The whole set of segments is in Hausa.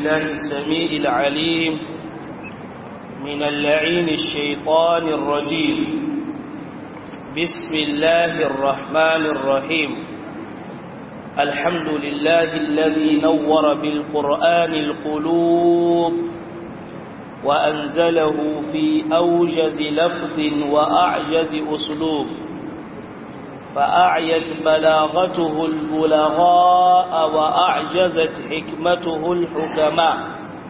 بالله السميع العليم من اللعين الشيطان الرجيم بسم الله الرحمن الرحيم الحمد لله الذي نور بالقرآن القلوب وأنزله في أوجز لفظ وأعجز أسلوب فأعيت بلاغته البلغاء وأعجزت حكمته الحكماء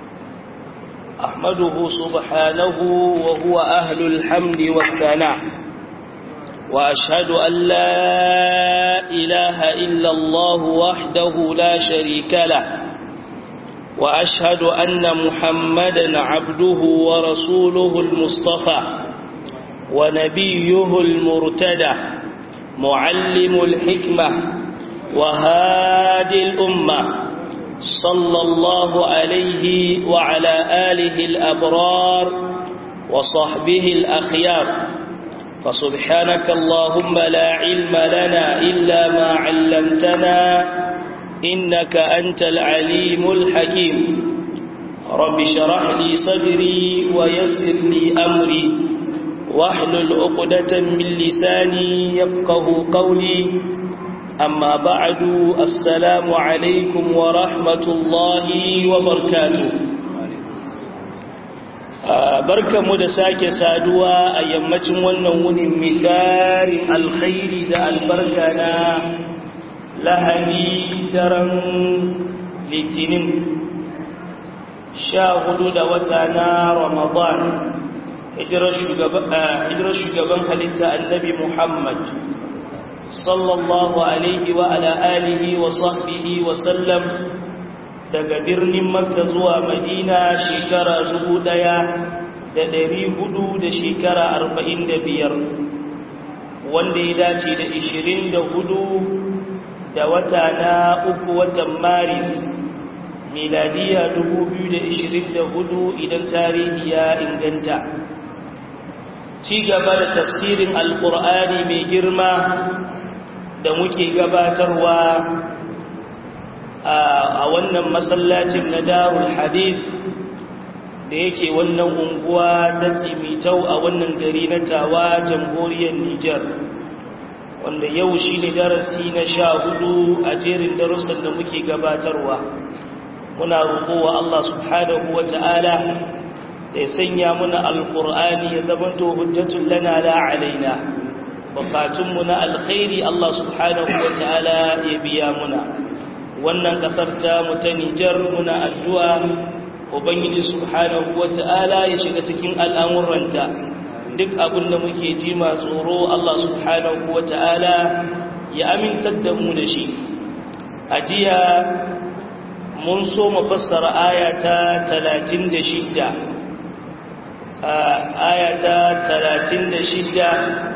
أحمده سبحانه وهو أهل الحمد والثناء وأشهد أن لا إله إلا الله وحده لا شريك له وأشهد أن محمدا عبده ورسوله المصطفى ونبيه المرتدى معلم الحكمة وهادي الأمة صلى الله عليه وعلى آله الأبرار وصحبه الأخيار فسبحانك اللهم لا علم لنا إلا ما علمتنا إنك أنت العليم الحكيم رب شرح لي صدري ويسر لي أمري واحلل عقدة من لساني يفقه قولي أما بعد السلام عليكم ورحمة الله وبركاته barka mu da sake saduwa a yammacin wannan wunin mitarin alkhairi da albarka na lahadi daren litinin sha hudu da wata na ramadan hijirar shugaban halitta annabi Muhammad sallallahu alaihi wa ala alihi wa sahbihi wa sallam daga birnin Makka zuwa Madina shekara dubu ɗaya da ɗari hudu da shekara arba'in da biyar wanda ya dace da ishirin da hudu da wata na uku watan Maris miladiya dubu biyu da ishirin da hudu idan tarihi ya inganta ci gaba da tafsirin alkur'ani mai girma da muke gabatarwa a wannan masallacin na darul hadith da yake wannan unguwa ta tsimitau a wannan gari na tawa jamhuriyar Nijar wanda yau shi ne darasi na sha hudu a jerin darussan da muke gabatarwa muna roƙowa Allah subhanahu wa ta'ala da ya sanya muna alƙur'ani ya zamanto hujjatun lana la alaina bukatunmu na alkhairi Allah subhanahu wa ta'ala ya biya muna wannan ƙasar ta mu ta Nijar muna addu'a ubangiji subhanahu wa ta'ala ya shiga cikin al'amuranta duk abin da muke ji ma tsoro Allah subhanahu wa ta'ala ya amintar da mu da shi a jiya mun so mu fassara aya ta talatin da shidda ayata talatin da shida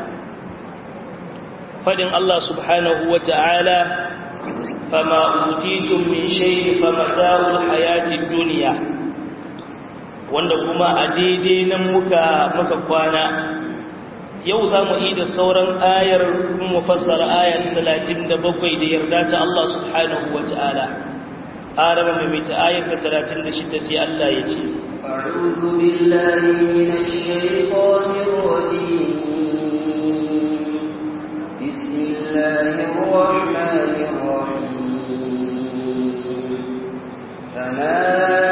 fadin Allah subhanahu wa ta'ala fama utitun min shayi famata'ul hayatid duniya wanda kuma a daidai nan muka muka kwana yau za mu yi da sauran ayar kuma fassara ayar talatin da bakwai da yarda ta Allah subhanahu wa ta'ala arama mai ta ayar ta talatin da shida sai Allah ya ce أعوذ بالله من الشيطان الرجيم بسم الله الرحمن الرحيم فما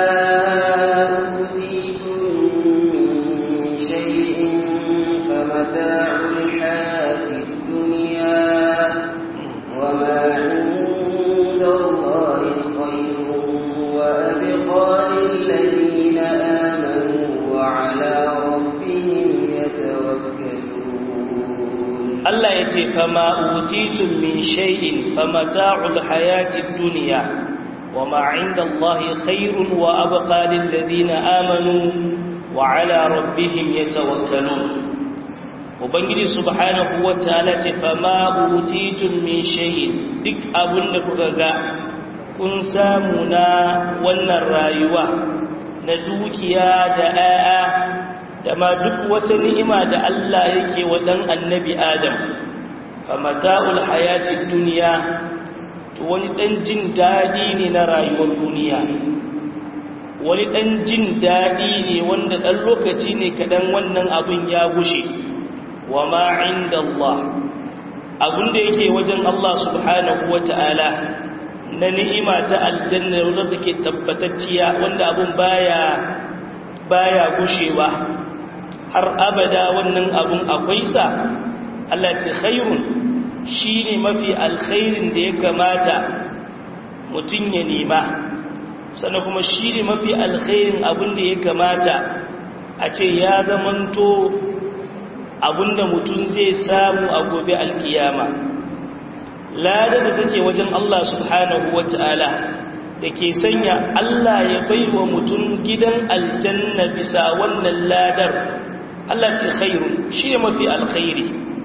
أوتيتم من شيء فمتاع الحياة الدنيا وما عند الله خير وأبقى للذين آمنوا وعلى ربهم يتوكلون Allah ya ce fama utitun min shay'in famata'ul hayatid dunya wama 'inda Allahi khairun wa abqa lil ladina amanu wa 'ala rabbihim yatawakkalun Ubangiji subhanahu wa ta'ala ce fama utitun min shay'in duk abinda kuka ga kun samu na wannan rayuwa na dukiya da 'ya'ya da ma duk wata ni'ima da Allah yake wa dan annabi Adam fa mata'ul hayatid dunya to wani dan jin dadi ne na rayuwar duniya wani ɗan jin daɗi ne wanda ɗan lokaci ne kaɗan wannan abin ya gushe wa ma'in da Allah abin da yake wajen Allah subhanahu wa ta'ala na ni'ima ta aljanna wadda take tabbatacciya wanda abin baya baya gushewa har abada wannan abin akwai sa Allah ce khairun shine mafi alkhairin da ya kamata mutum ya nema sannan kuma shi ne mafi alkhairin abin da ya kamata a ce ya zamanto abin da mutum zai samu a gobe alkiyama lada da take wajen Allah subhanahu wa ta'ala da ke sanya Allah ya bai wa mutum gidan aljanna bisa wannan ladar Allah ce khairun shi ne mafi alkhairi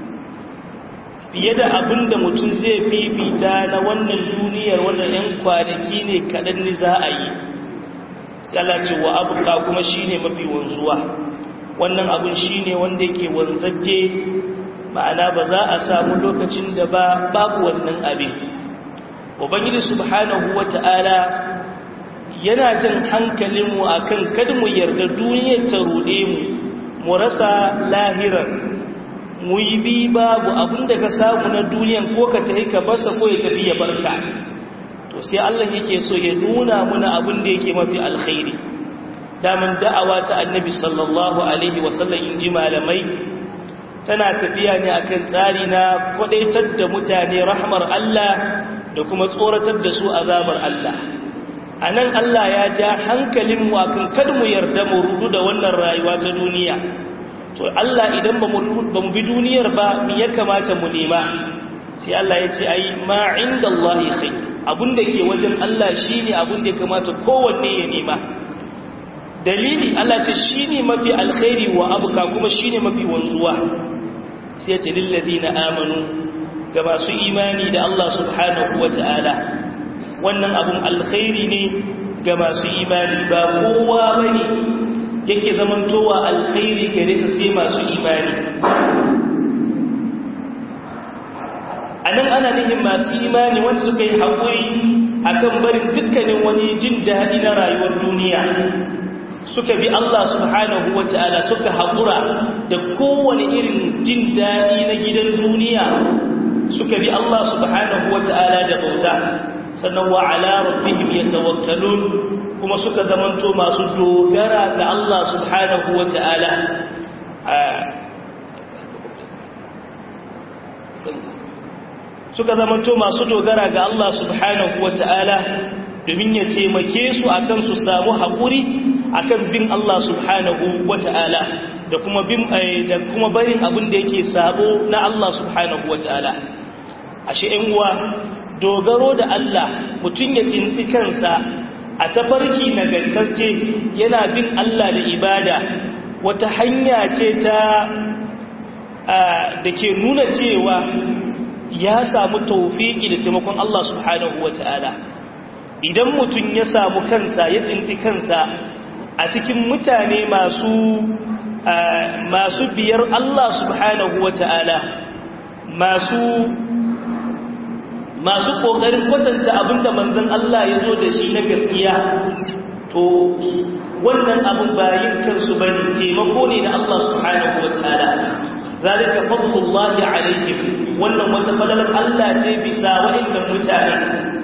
fiye da abin da mutum zai fifita na wannan duniyar wannan 'yan kwanaki ne kaɗan ni za a yi sai ce wa abuka kuma shi ne mafi wanzuwa wannan abin shi ne wanda yake wanzajje ma'ana ba za a samu lokacin da ba babu wannan abin ubangiji subhanahu wata'ala yana jin hankalinmu akan kada mu yarda duniyar ta ruɗe mu mu rasa lahirar mu yi bi babu abinda ka samu na duniyan ko ka tafi ka barsa ko ya tafi ya barka to sai Allah yake so ya nuna muna abin da yake mafi alkhairi daman da'awa ta annabi sallallahu alaihi wasallam in ji malamai tana tafiya ne akan tsari na kwadaitar da mutane rahmar Allah da kuma tsoratar da su azabar Allah a nan Allah ya ja hankalinmu akan kada mu yarda mu rudu da wannan rayuwa ta duniya to Allah idan ba mu bi duniyar ba mi ya kamata mu nema sai Allah ya ce ai ma inda Allah khai abinda ke wajen Allah shine abinda ya kamata kowanne ya nema dalili Allah ce shine mafi alkhairi wa abuka kuma shine mafi wanzuwa sai ya ce lil ladina amanu ga masu imani da Allah subhanahu wataala wannan abun alkhairi ne ga masu imani ba kowa bane yake zamantowa alkhairi gare su sai masu imani a nan ana nihin masu imani wanda suka yi haƙuri a kan barin dukkanin wani jin daɗi na rayuwar duniya suka bi Allah subhanahu wa ta'ala suka haƙura da kowane irin jin daɗi na gidan duniya suka bi Allah subhanahu wa ta'ala da bauta sannan wa ala rabbihim yatawakkalun kuma suka zamanto masu dogara ga Allah subhanahu wa ta'ala suka zamanto masu dogara ga Allah subhanahu wa ta'ala domin ya taimake su akan su samu haƙuri akan bin Allah subhanahu wa ta'ala da kuma bin da kuma barin abin da yake sabo na Allah subhanahu wa ta'ala ashe ƴan uwa dogaro da Allah mutum ya tinti kansa a tafarki nagartacce yana bin Allah da ibada wata hanya ce ta da ke nuna cewa ya samu taufiki da taimakon Allah subhanahu wa ta'ala idan mutum ya samu kansa ya tsinti kansa a cikin mutane masu masu biyar Allah subhanahu wa ta'ala masu masu ƙoƙarin kwatanta abinda manzon Allah ya zo da shi na gaskiya to wannan abin bayin kansu bane taimako ne da Allah subhanahu wa ta'ala zalika fadlullahi alaihim wannan wata fadalar Allah ce bisa wa'annan mutane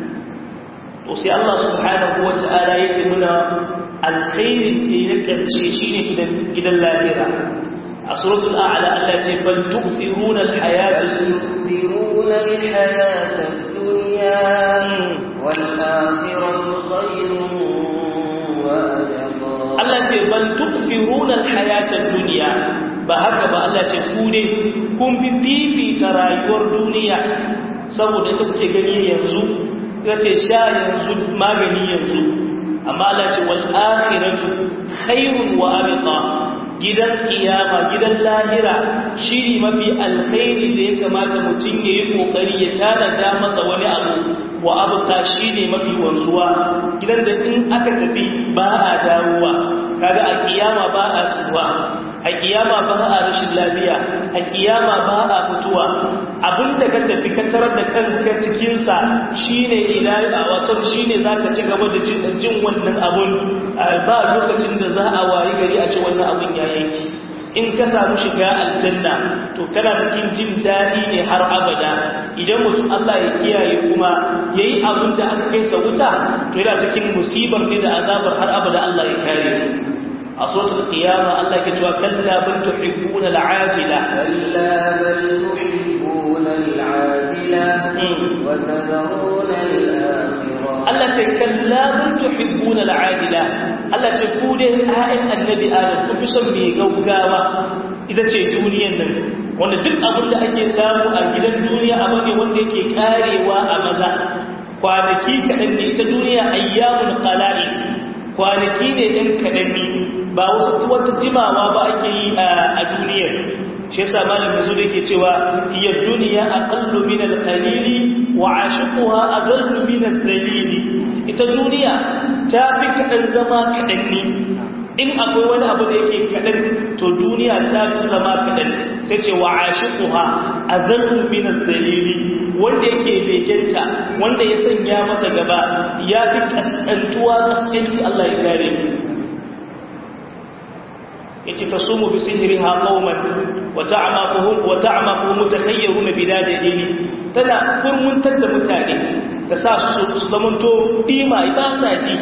to sai Allah subhanahu wa ta'ala ya ce muna alkhairin da ya karshe shine gidan gidan lafiya a suratul a'la Allah ce bal tu'thiruna al-hayata tu'thiruna al-hayata ad-dunya wal akhiratu khayrun wa abqa Allah ce bal tu'thiruna al-hayata ad-dunya ba haka ba Allah ce ku ne kun bi fifita rayuwar duniya saboda ita kuke gani yanzu ya ce sha yanzu magani yanzu amma Allah ce wal akhiratu khairun wa abqa gidan kiyama gidan lahira shiri mafi alkhairi da ya kamata mutum ya yi kokari ya tanada masa wani abu wa abqa shine mafi wanzuwa gidan da in aka tafi ba a dawowa kaga a kiyama ba a tsuwa a kiyama ba a rashin lafiya a kiyama ba a mutuwa abinda ka tafi ka tarar da kanka cikinsa shine ila a wato shine zaka ci gaba da jin wannan abun ba lokacin da za a wayi gari a ce wannan abun ya yanki in ka samu shiga aljanna to kana cikin jin daɗi ne har abada idan mutum Allah ya kiyaye kuma yayi abin da aka kai sa wuta to yana cikin musibar ne da azabar har abada Allah ya kare a suratul qiyama Allah ke cewa kalla bal tuhibbuna al'ajila كلا بل تحبون العاجلة وتذرون الآخرة Allah ce kalla bal tuhibbuna al'ajila Allah ce ku dai ayyan annabi Adam ku fi son mai gaugawa ita ce duniyar nan wanda duk abin da ake samu a gidan duniya abu ne wanda yake karewa a maza kwanaki kaɗan ne ita duniya ayyamun qalali kwanaki ne ɗan kaɗan ne ba wasu wata jimawa ba ake yi a duniyar shi yasa malam yazo da yake cewa hiya dunya aqallu min al-qalili wa ashiquha adallu min al-dalili ita duniya ta fi kadan zama kadan ne in akwai wani abu da yake kadan to duniya ta fi zama kadan sai ce wa ashiquha adallu min al-dalili wanda yake begenta wanda ya sanya mata gaba ya fi kasantuwa kaskanci Allah ya kare yace tasumu bi sihriha qauman wa ta'maquhum wa ta'maquhum mutakhayyirun bidadili tana kurmuntar da mutane ta sa su su zamanto bima ba sa ji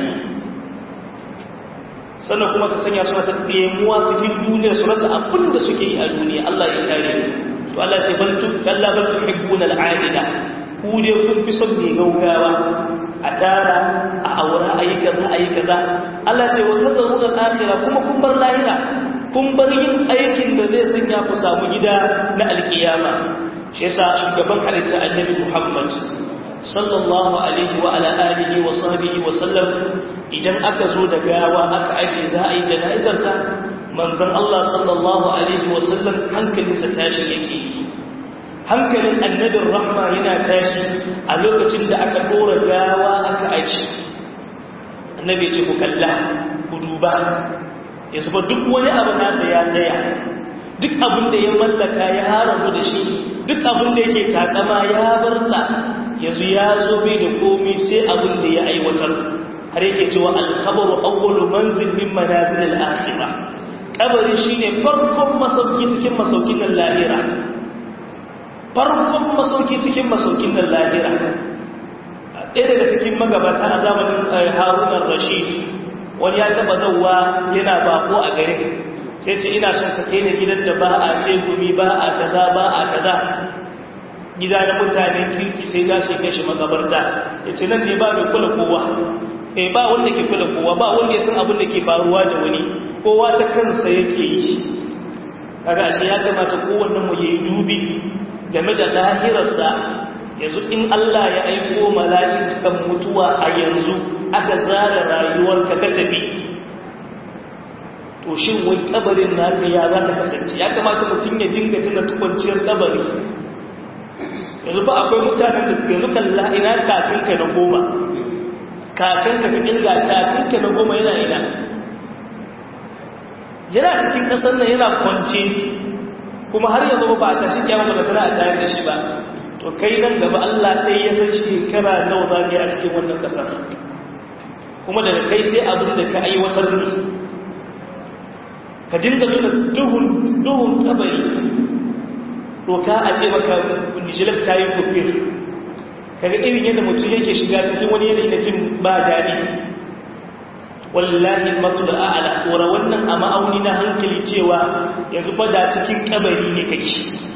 sannan kuma ta sanya su ta ɗemuwa cikin duniya su rasa abin da suke yi a duniya Allah ya kare to Allah ce bal tu kalla bal tuhibbuna al'ajila ku dai kun fi son ne gaugawa a tara a aura ayi kaza ayi kaza Allah ce wa tazaruna al-akhirah kuma kun bar lahira kun bar yin aikin da zai sanya ku samu gida na alkiyama shi yasa shugaban halitta annabi Muhammad sallallahu alaihi wa ala alihi wa sahbihi wa sallam idan aka zo da gawa aka aje za a yi jana'izar ta manzon Allah sallallahu alaihi wa sallam hankalinsa tashi yake yi hankalin annabin rahma yana tashi a lokacin da aka dora gawa aka aje annabi ya ce ku kalla ku duba ya zuba duk wani abu nasa ya tsaya duk abin da ya mallaka ya haramu da shi duk abin da yake takama ya bar sa yanzu ya zo bai da komi sai abin da ya aiwatar har yake cewa alkabaru awwalu manzil min manazil al-akhirah kabari shine farkon masauki cikin masaukin nan lahira farkon masauki cikin masaukin nan lahira ɗaya daga cikin magabata a zamanin haruna rashid wani ya taba zauwa yana bako a garin sai ce ina son ka kai gidan da ba a tegumi ba a kaza ba a kaza gida na mutanen kirki sai za su kai shi makabarta ya ce nan ne ba mai kula kowa eh ba wanda ke kula kowa ba wanda ya san abin da ke faruwa da wani kowa ta kansa yake yi kaga ashe ya kamata kowannen mu yayi dubi game da lahirarsa yanzu in Allah ya aiko mala'ikan mutuwa a yanzu aka zara rayuwarka ka tafi to shin wai kabarin naka ya za ta kasance ya kamata mutum ya dinga tuna tukwanciyar kabari yanzu ba akwai mutanen da yanzu kalla ina kafinka na goma kafinka ka ilga kafinka na goma yana ina yana cikin ƙasar nan yana kwance kuma har yanzu ba a tashi kyamar da tana a tayar da shi ba to kai nan gaba Allah ɗaya ya san shekara nawa za ka yi a cikin wannan ƙasar kuma daga kai sai abin da ka aiwatar ne ka dinga tuna duhun duhun kabari doka a ce maka nijilar ta yi kofir kaga irin yadda mutum yake shiga cikin wani yanayi na jin ba daɗi wallahi matul a'ala kora wannan a ma'auni na hankali cewa yanzu fa da cikin kabari ne kake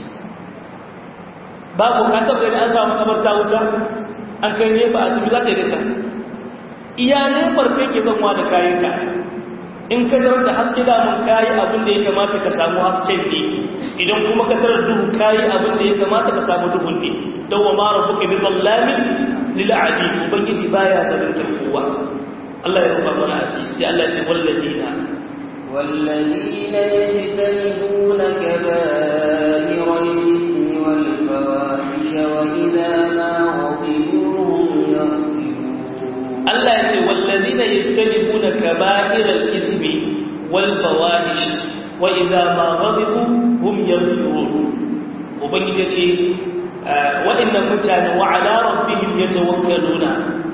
babu ka tabbata da an samu kabarta wuta an kai ne ba a cikin za ta yi da can iya nefar kai ke zanwa da kayanka in ka zarar da haske damun kayi abin da ya kamata ka samu hasken ne idan kuma ka tarar duhu kayi abin da ya kamata ka samu duhun ne don wa mara buka bi zallamin lil'adi ubangiji baya zaluntar kowa Allah ya rufa mana asiri sai Allah ce walladina والذين يجتنبون كبائر الإثم والفواحش وإذا ما غضبوا هم يغفرون Allah ya ce wallazina yajtanibuna kaba'iral ithmi wal fawahish wa idza ma ghadibu hum yaghfirun ubangiji ce waɗannan mutane wa ala rabbihim yatawakkaluna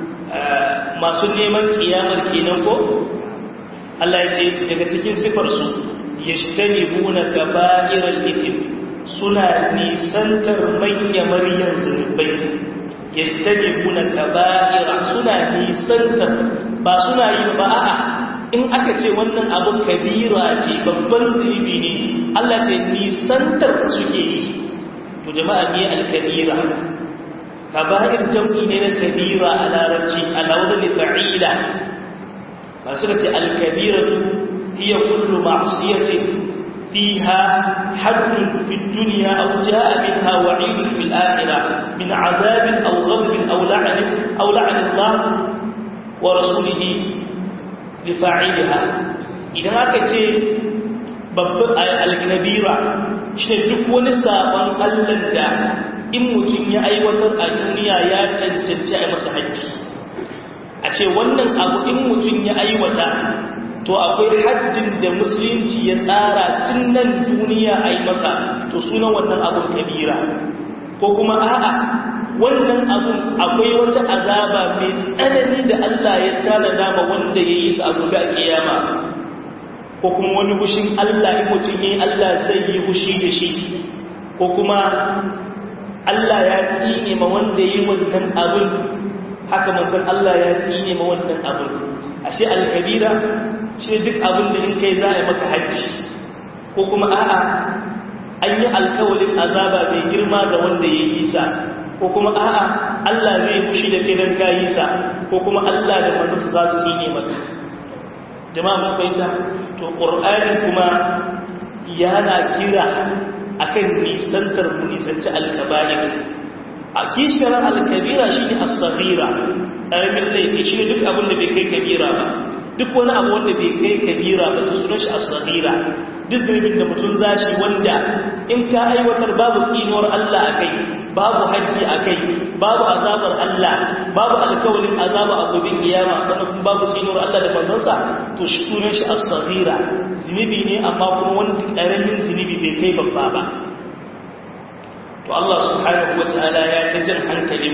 masu neman kiyamar kenan ko Allah ya ce daga cikin sifar su yajtanibuna kaba'iral ithm suna nisantar manya maryan zunubai yajtanibuna kaba'ira suna nisantar ba suna yi ba a'a in aka ce wannan abun kabira ce babban zunubi ne Allah ce nisantar suke yi to jama'a ne al-kabira kaba'ir jam'i ne na kabira a larabci a launin fa'ila ba suka ce al-kabiratu hiya kullu ma'siyatin fiha haddun fi dunya aw jaa minha wa'idun fil akhirah min 'adabin aw ghadabin aw la'nin aw la'n Allah wa rasulihi li fa'ilha idan aka ce babban al-kabira shi duk wani sabon Allah da in mutum ya aiwatar a duniya ya cancanci a masa haƙƙi a ce wannan abu in mutum ya aiwata to akwai haddin da musulunci ya tsara tun nan duniya a yi masa to sunan wannan abun kabira ko kuma a'a wannan abun akwai wata azaba mai tsanani da Allah ya tanada ma wanda ya yi su a gobe a kiyama ko kuma wani hushin Allah in mutum ya yi Allah zai yi hushi da shi ko kuma Allah ya tsine ma wanda yi wannan abin haka manzon Allah ya tsine ma wannan abin ashe al-kabira shi duk abin da in kai za a yi maka hajji ko kuma a'a an yi alkawalin azaba mai girma ga wanda ya yi sa ko kuma a'a Allah zai mushi da kai dan kayi sa ko kuma Allah da manzon za su tsine maka jama'a mun fahimta to qur'ani kuma yana kira akan nisantar mu nisanci alkaba'ir a kishiyar alkabira shi ne as-saghira ƙaramin laifi shi ne duk abin da bai kai kabira ba duk wani abu wanda bai kai kabira ba ta sunan shi as-saghira duk zunubin da mutum zashi wanda in ka aiwatar babu tsinuwar Allah a kai babu hajji a kai babu azabar Allah babu alkawalin azaba a gobe kiyama sannan kuma babu tsinuwar Allah da manzansa to shi sunan shi as-saghira zunubi ne amma kuma wani ƙaramin zunubi bai kai babba ba to Allah subhanahu wataala ya ta jan hankalin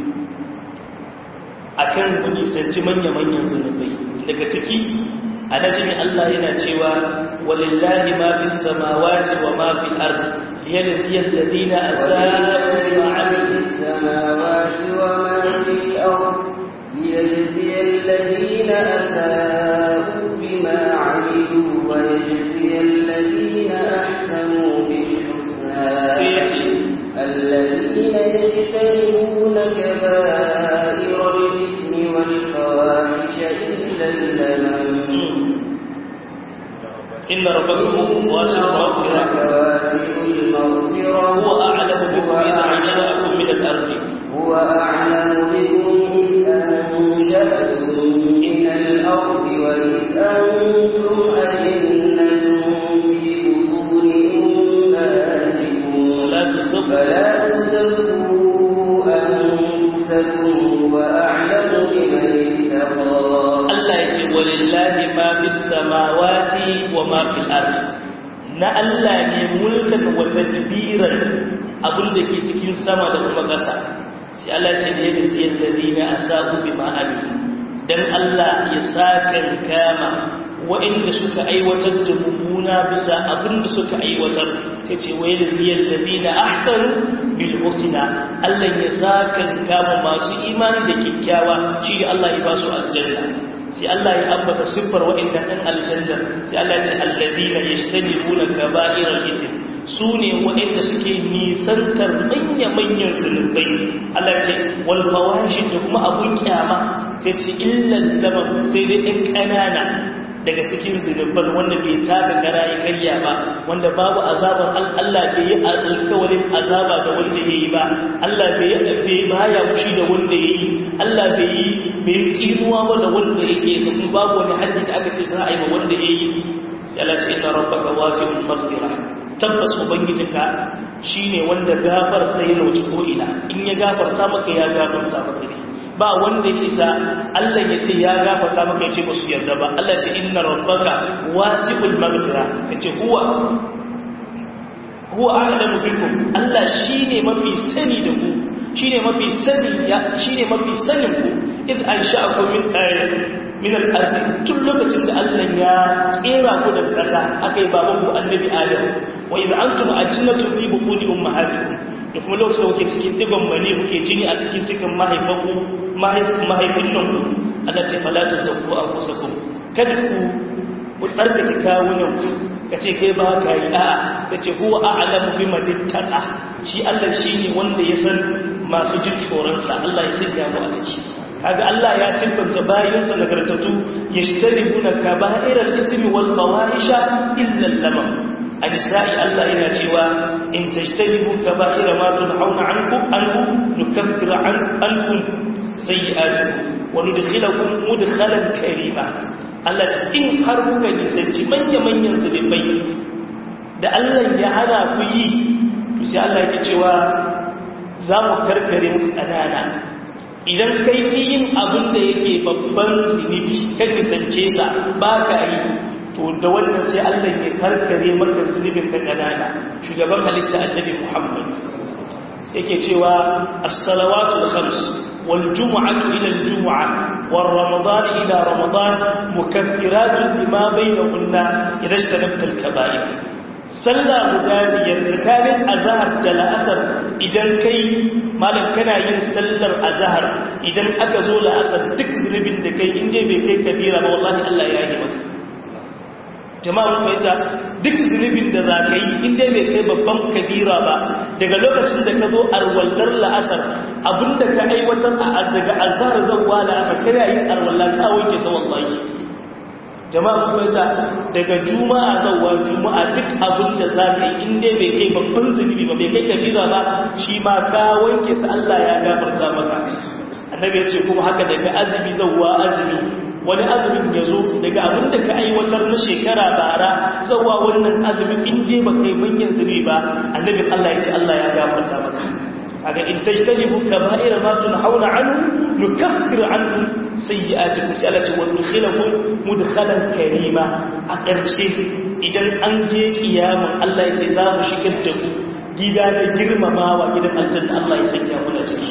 akan mu nisanci manya-manyan zunubai daga ciki a najmi Allah yana cewa walillahi ma fi samawati wa ma fi al-ard liyajziya alladhina asa'u bima 'amilu samawati wa ma fi al-ard liyajziya alladhina asa'u bima 'amilu wa yajziya alladhina ahsanu bil husna الذين يجتنبون كبائر الإثم والفواحش إلا اللمم إن ربكم واسع المغفرة هو أعلم بكم إذا أنشأكم من الأرض هو أعلم بكم إذ أنشأكم من الأرض وإذ أنتم أجنة في بطون أمهاتكم فلا تزكوا أنفسكم وأعلم بمن اتقى Allah ya ce walillahi ma fi samawati wa ma fi al-ard na Allah ne mulkan wa tadbiran abin da ke cikin sama da kuma ƙasa sai Allah ce ne da siyar da dina asabu bima amin dan Allah ya sakan kama waɗanda suka aiwatar da mummuna bisa abin da suka aiwatar ta ce wai da siyar da dina ahsan bil husna Allah ya sakan kama masu imani da kyakkyawa shi Allah ya ba su aljanna sai Allah ya ambata siffar waɗanda ɗan aljanna sai Allah ya ce alladina yajtanibuna kaba'iral ithm su ne waɗanda suke nisantar manya-manyan zunubai Allah ce wal fawashi da kuma abun kyama sai ce illan lamam sai dai ɗan ƙanana daga cikin zunuban wanda bai taka kara ya karya ba wanda babu azabar Allah bai yi alkawarin azaba ga wanda ya yi ba Allah bai yi baya fushi da wanda ya yi Allah bai yi bai tsinuwa ba da wanda yake sa kuma babu wani haddi da aka ce za a yi ma wanda ya yi sai Allah ce inna rabbaka wasi'ul maghfirah tabbas ubangijinka shine wanda gafar sai ya wuce ko ina in ya gafarta maka ya gafarta maka ne ba wanda ya isa Allah ya ce ya gafarta maka ya ce ba su yarda ba Allah ce inna rabbaka wasi'ul maghfira sai ce huwa huwa a'lamu bikum Allah shine mafi sani da ku shine mafi sani ya shine mafi sanin ku id ansha'akum min min al-ard tun lokacin da Allah ya kera ku da kasa akai baban ku annabi Adam wa id antum ajinnatun fi butuni ummahatikum da kuma lokacin da kuke cikin digon mani kuke jini a cikin cikin mahaifanku mahaifin nan ku Allah ce fala tuzakku anfusakum kada ku ku tsarkake kawunan ku ka ce kai ba ka yi a'a sai ce huwa a'lamu bima dittaqa shi Allah shine wanda ya san masu jin tsoron sa Allah ya sanya mu a ciki kaga Allah ya siffanta bayin sa nagartatu yashtaribuna kaba'iral ithmi wal fawahisha illa lamam an-nisa'i Allah yana cewa in tajtanibu kaba'ira ma tunhauna ankum anhu nukaffir ankum sayyi'atikum wa nudkhilakum mudkhalan karima Allah ta in har kuka nisanci manya-manyan zunubai da Allah ya hana ku yi to sai Allah yake cewa za mu karkare muku ƙanana idan kai ki yin abin da yake babban zunubi kan nisance sa ba ka yi to da wannan sai Allah ya karkare maka zunubin ka ƙanana shugaban halitta annabi Muhammad yake cewa as-salawatul khams wal jumu'atu ila al-jumu'ah والرمضان إلى رمضان مكفرات لما بينهن إذا اجتنبت الكبائر sallah guda biyar tsakanin azahar da la'asar idan kai malam kana yin sallar azahar idan aka zo la'asar duk zunubin da kai inda bai kai kabira ba wallahi Allah ya yi maka jama'a mun fahimta duk zunubin da za ka yi inda bai kai babban kabira ba daga lokacin da ka zo arwallar la'asar abinda ka aiwatar a daga azhar zawwa la'asar kana yin arwallar ka wanke sa wallahi jama'a mun fahimta daga juma'a zawwa juma'a duk abinda za ka yi inda bai kai babban zunubi ba bai kai kabira ba shi ma ka wanke sa Allah ya gafarta maka annabi ya ce kuma haka daga azumi zawwa azumi wani azumin ya zo daga abin da ka aiwatar na shekara bara zawa wannan azumin inda ba kai manyan zubi ba annabin Allah ya ce Allah ya gafarta maka kaga in tajtanibu kaba'ira ma tunhauna anhu nukaffir ankum sayyi'atikum sai Allah ce wa nudkhilakum mudkhalan karima a ƙarshe idan an je kiyamun Allah ya ce za mu shigar da ku gida da girmamawa gidan aljanna Allah ya sanya mu da ciki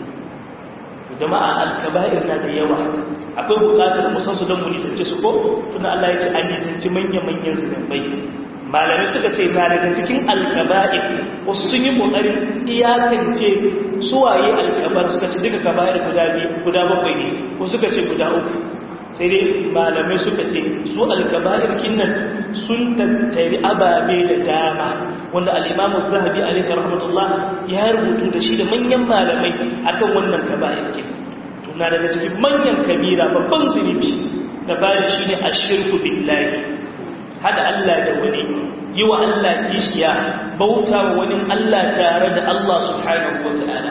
jama'a al-kaba'ir na da yawa akwai bukatar musansu don mu nisance su ko tuna Allah ya ce an nisanci manya-manyan zunubai malamai suka ce na daga cikin alkaba'ir wasu sun yi kokarin iyakance suwaye alkabar suka ce duka kaba'ir guda bakwai ne ko suka ce guda uku sai dai malamai suka ce su alkaba'ir kinnan sun tattari ababe da dama wanda al'imamu zahabi alaihi rahmatullah ya rubutu da shi da manyan malamai akan wannan kaba'ir kinnan na daga cikin manyan kabira babban zunubi da bayan shi ne a shirku billahi hada Allah da wani yi wa Allah kishiya bauta wa wani Allah tare da Allah subhanahu wa ta'ala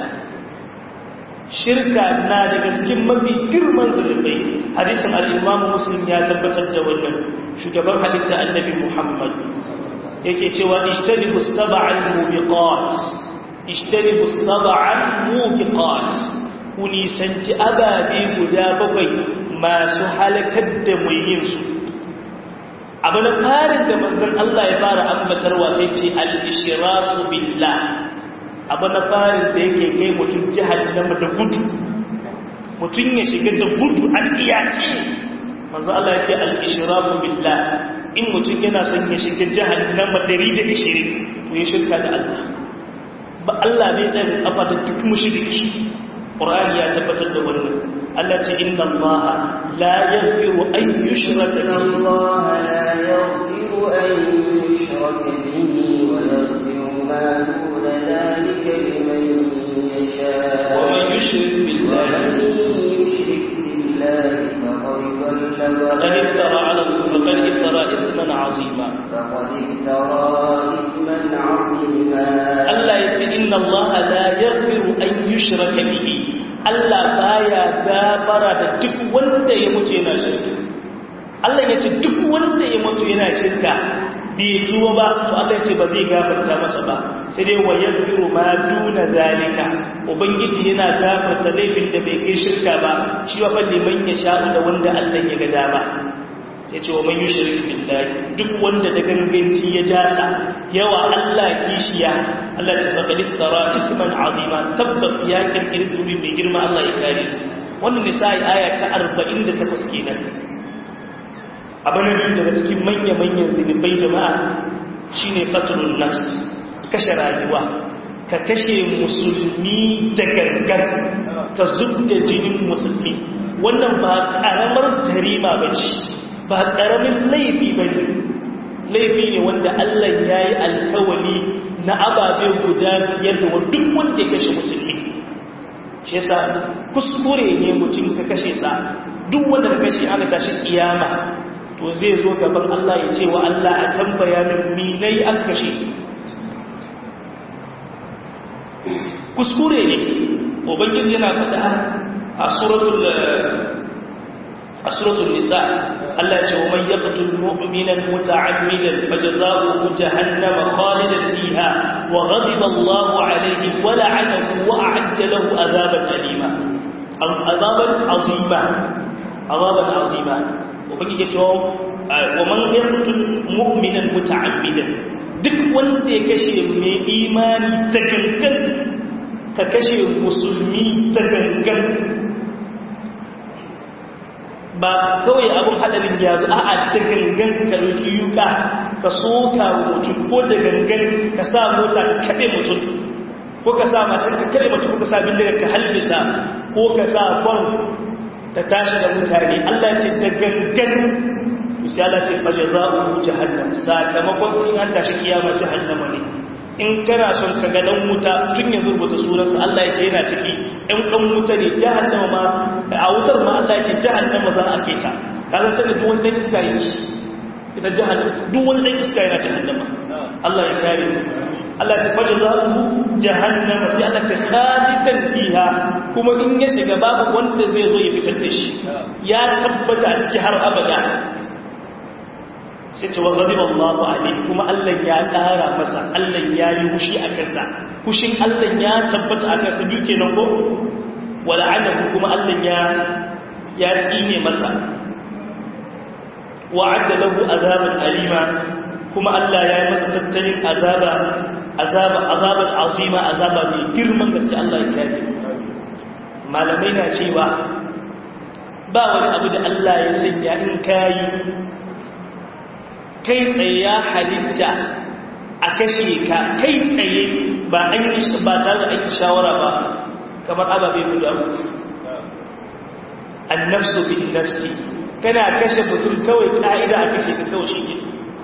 shirka na daga cikin mafi girman zunubai hadisin al'imamu muslim ya tabbatar da wannan shugaban halitta annabi muhammad yake cewa ishtanibu sab'al mubiqat ishtanibu sab'al mubiqat ku nisanci ababe guda bakwai masu halakar da mai yin su abu na farin da manzon Allah ya fara ambatarwa sai ce al-ishraku billah abu na farin da yake kai mutum jahannama da gudu mutum ya shiga da gudu a tsiyace manzo Allah ya ce al-ishraku billah in mutum yana son ya shiga jahannama 120 to ya shirka da Allah ba Allah ne dan kafa da duk mushriki Qur'ani ya tabbatar da wannan Allah ce inna Allah la yaghfiru an yushraka bihi Allah la yaghfiru an yushraka bihi wa yaghfiru ma duna dhalika liman yasha wa man yushrik billahi فقد افترى على فقد افترى اثما عظيما فقد افترى اثما عظيما Allah ya ce inna Allah la yaghfiru an yushraka bihi Allah baya gafara da duk wanda ya mutu yana shirka Allah ya ce duk wanda ya mutu yana shirka bai tuba ba to Allah ya ce ba zai gafarta masa ba sai dai wa yaghfiru ma duna zalika ubangiji yana gafarta laifin da bai kai shirka ba shi wa balli man ya sha da wanda Allah ya ga dama sai ce wa man yushrik billahi duk wanda da ganganci ya jasa yawa Allah kishiya Allah ta faqad iftara ithman azima tabbas ya kirkiri zunubi mai girma Allah ya kare wannan nisa'i aya ta 48 kenan abin da daga cikin manya-manyan zunubai jama'a shine qatlun nafs kashe rayuwa ka kashe musulmi da gangan ka zubda jinin musulmi wannan ba karamar tarima bace ba ƙaramin laifi ba ne laifi ne wanda Allah ya yi alkawali na ababe guda biyar da duk wanda ya kashe musulmi shi yasa kuskure ne mutum ka kashe sa duk wanda ka kashe aka tashi kiyama to zai zo gaban Allah ya ce wa Allah a tambaya min minai an kashe kuskure ne ubangiji yana faɗa a suratul a suratul nisa Allah ce wa man yaqtul mu'minan muta'ammidan fajaza'uhu jahannama khalidan fiha wa ghadiba Allahu alayhi wa la'anahu wa a'adda lahu azaban alima azaban azima azaban azima ubangiji ce wa man yaqtul mu'minan muta'ammidan duk wanda ya kashe mai imani ta gangan ka kashe musulmi ta gangan ba kawai abin hadarin ya zo a da gangan ka ɗauki yuka ka soka mutum ko da gangan ka sa mota ka kaɗe mutum ko ka sa mashin ka kaɗe mutum ko ka sa bindiga ka halbisa ko ka sa kwan ta tashi da mutane Allah ce da gangan sai Allah ce fa jazaa'u jahannam sakamakon sun an tashi kiyama jahannama ne in kana son ka ga dan wuta tun yanzu rubuta sunansa Allah ya ce yana ciki ɗan ɗan wuta ne jahannama ma a wutar ma Allah ya ce jahannama za a kesa ka zan sani duk wani ɗan iska yi ita jahannama duk wani ɗan iska yana jahannama Allah ya kare mu Allah ta fajar za su jahannama sai Allah ce khalidan fiha kuma in ya shiga babu wanda zai zo ya fitar da shi ya tabbata a ciki har abada sai ce wa ghadiba Allahu alayhi kuma Allah ya ƙara masa Allah ya yi hushi a kansa hushin Allah ya tabbata a kansa duke nan ko wala anahu kuma Allah ya ya tsine masa wa'adda lahu azaban alima kuma Allah ya yi masa tattalin azaba azaba azaban azima azaba mai girman gaske Allah ya kare malamai na cewa ba wani abu da Allah ya sanya in kayi kai tsaye ya halitta a kashe ka kai tsaye ba an yi ba tare da aiki shawara ba kamar ababe guda uku annafsu bin nafsi kana kashe mutum kawai ka'ida a kashe ka kawai shi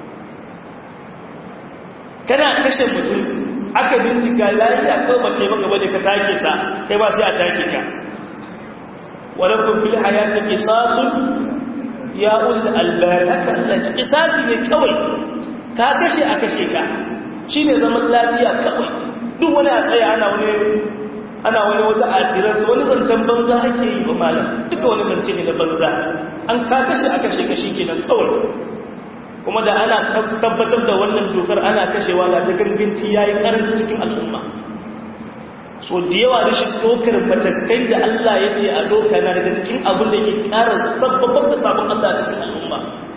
kana kashe mutum aka bincika lafiya kawai ba kai maka bane ka take sa kai ba sai a take ka walakum fil hayati qisasun ya ulul albab haka Allah ci qisasi ne kawai ka kashe a kashe ka shine zaman lafiya kawai duk wani a tsaya ana wani ana wani wata asirar su wani zancen banza ake yi ba malam duka wani zance ne na banza an ka kashe a kashe ka shikenan kawai kuma da ana tabbatar da wannan dokar ana kashewa da ta ganganci yayi karanci cikin al'umma so da yawa rashin dokar matakai da Allah ya ce a doka na daga cikin abin da ke ƙara sabbabar da sabon Allah cikin al'umma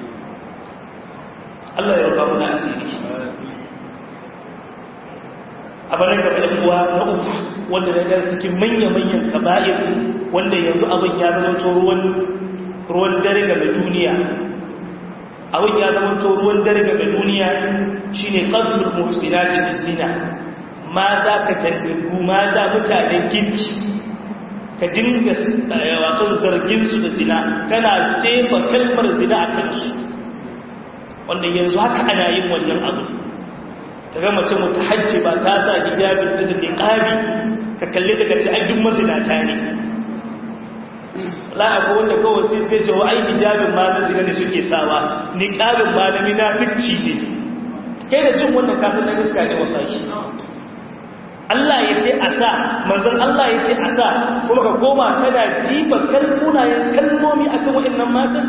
Allah ya rufa muna asiri abin da gaba uwa na uku wanda na gara cikin manya-manyan kaba'ir wanda yanzu abin ya zama ruwan ruwan dare game duniya abin ya zama ruwan dare game duniya shine qatlul muhsinatin zina mata ka tandigu mata mutanen girki ka dinga wato zarginsu da zina kana tefa kalmar zina a kansu wanda yanzu haka ana yin wannan abu ta ga mace mutu hajji ba ta sa hijabin ta da niqabi ka kalle daga ce ai duk mazinata ne la abu wanda kawai sai zai ce wa ai hijabin ma na zina ne suke sawa niqabin ma na munafici ne kai da cin wannan kafin na iska ne wallahi Allah ya ce a sa manzan Allah ya ce a sa kuma ka koma kana jiba kalmunayen kalmomi akan waɗannan matan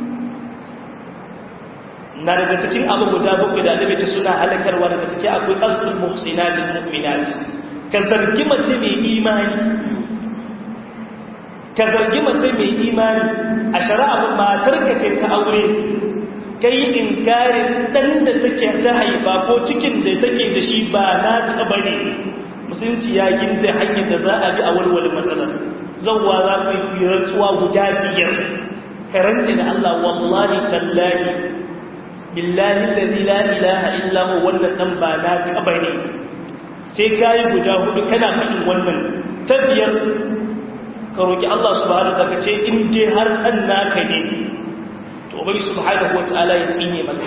na daga cikin abu guda bakwai da annabi ce suna halakarwa daga ciki akwai qasdul muhsinatil mu'minat ka zargi mace mai imani ka zargi mace mai imani a shari'a matarka ce ta aure ka yi inkarin ɗan da take ta haifa ko cikin da take da shi ba na taɓa ne musulunci ya ginda hanyar da za a bi a walwale matsalar zauwa za ku yi rantsuwa guda biyar ka rantse da Allah wallahi tallahi billahi allazi la ilaha illa huwa wannan dan ba na taɓa ne sai ka yi guda hudu kana faɗin wannan ta biyar ka roƙi Allah subhanahu ta ce in dai har ɗan naka ne to bai subhanahu wa ta'ala ya tsine maka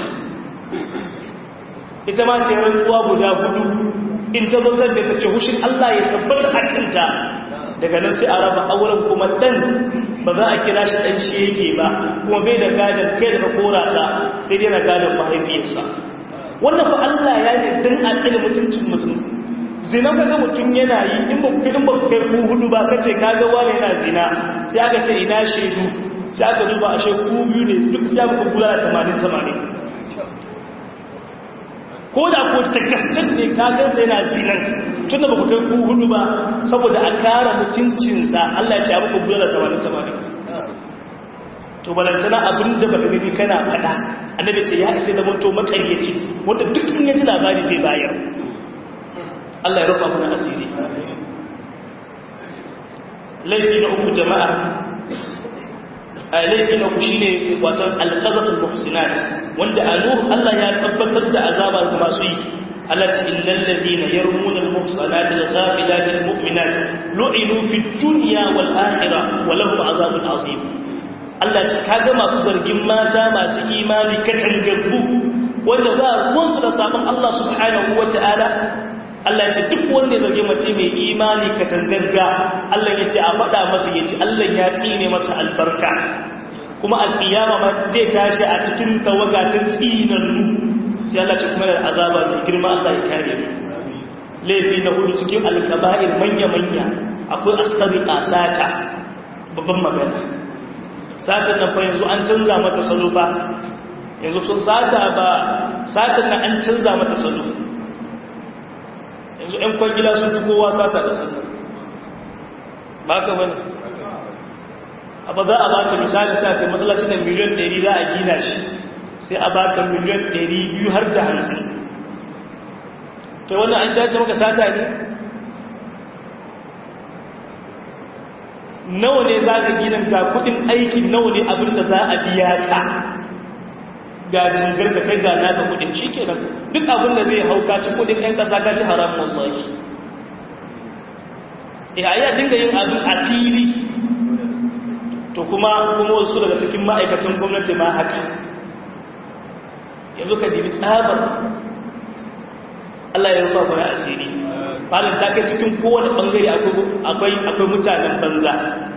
ita ma ta rantsuwa guda hudu in ta zautar da ta ce hushin Allah ya tabbata a kanta daga nan sai a raba auren kuma ɗan ba za a kira shi ɗan shege ba kuma bai da gadon kai daga korasa sai dai na gadon mahaifiyarsa wannan fa Allah ya ne dan a tsine mutuncin mutum zina ka ga mutum yana yi in ba in ba kai ku hudu ba kace kaga wani yana zina sai aka ce ina shedu sai aka duba ashe ku biyu ne duk sai aka kula da 80 80 ko da ko ta gaskan ne ka ga sai yana zinan tun da ba ku kai ku hudu ba saboda a kara mutuncin sa Allah ya ce abu kula da 80 80 to balantana abin da baka gani kana fada annabi ce ya isa da mutum makaryaci wanda duk in ya ji labari zai bayar Allah ya rufa mana asiri laifi na uku jama'a a laifi na uku shine watan alqazatul muhsinat wanda anuh Allah ya tabbatar da azaba ga masu yi Allah ta illal ladina yarmuna almuhsanat alghafilat almu'minat lu'inu fid dunya wal akhirah wa lahum azabun azim Allah ce kaga masu zargin mata masu imani katangabbu wanda ba ruwansu da sabon Allah subhanahu wataala Allah ce duk wanda ya zargi mace mai imani ka tangarga Allah ya ce a faɗa masa ya ce Allah ya tsine masa albarka kuma a kiyama ma zai tashi a cikin tawaga ta tsinannu sai Allah ce kuma da azaba mai girma Allah ya kare mu laifi na hudu cikin alkaba'ir manya-manya akwai asabiqa sata babban magana satan nan fa yanzu an canza mata salo ba yanzu sun sata ba satan nan an canza mata salo yanzu 'yan kwangila sun fi kowa sata da sata ba ka wani abu za a baka misali sa ce matsalacin da miliyan 100 za a gina shi sai a baka miliyan 200 har da hamsin to wannan an shace maka sata ne nawa ne za ka gina ga kudin aikin nawa ne abin da za a biya ka ga jingar da kai gana da kudin shi ke nan duk abin da zai hau kaci kudin ɗan ƙasa kaci haram wallahi eh a dinga yin abin a fili to kuma kuma wasu daga cikin ma'aikatan gwamnati ma haka yanzu ka dibi tsabar Allah ya rufa mana asiri falin ta kai cikin kowane bangare akwai akwai mutanen banza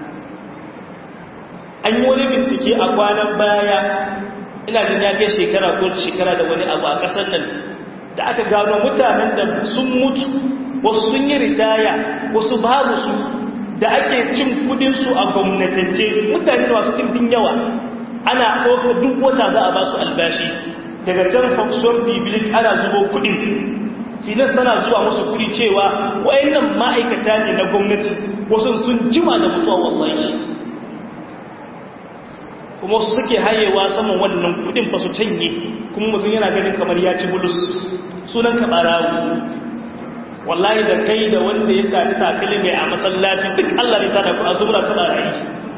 an yi wani bincike a kwanan baya ina jin ya kai shekara ko shekara da wani abu a ƙasar nan da aka gano mutanen da sun mutu wasu sun yi ritaya wasu babu su da ake cin kudinsu a gwamnatance mutane masu ɗimbin yawa ana ɗauka duk wata za a ba su albashi daga can fakson bibilik ana zubo kudin finas tana zuwa musu kudi cewa wayannan ma'aikata ne na gwamnati wasu sun jima da mutuwa wallahi kuma wasu suke hayewa saman wannan kudin fa su canye kuma mutum yana ganin kamar ya ci bulus sunan ka barawo wallahi da kai da wanda ya sati takali mai a masallaci duk Allah ne ta da ku a zubra ta barayi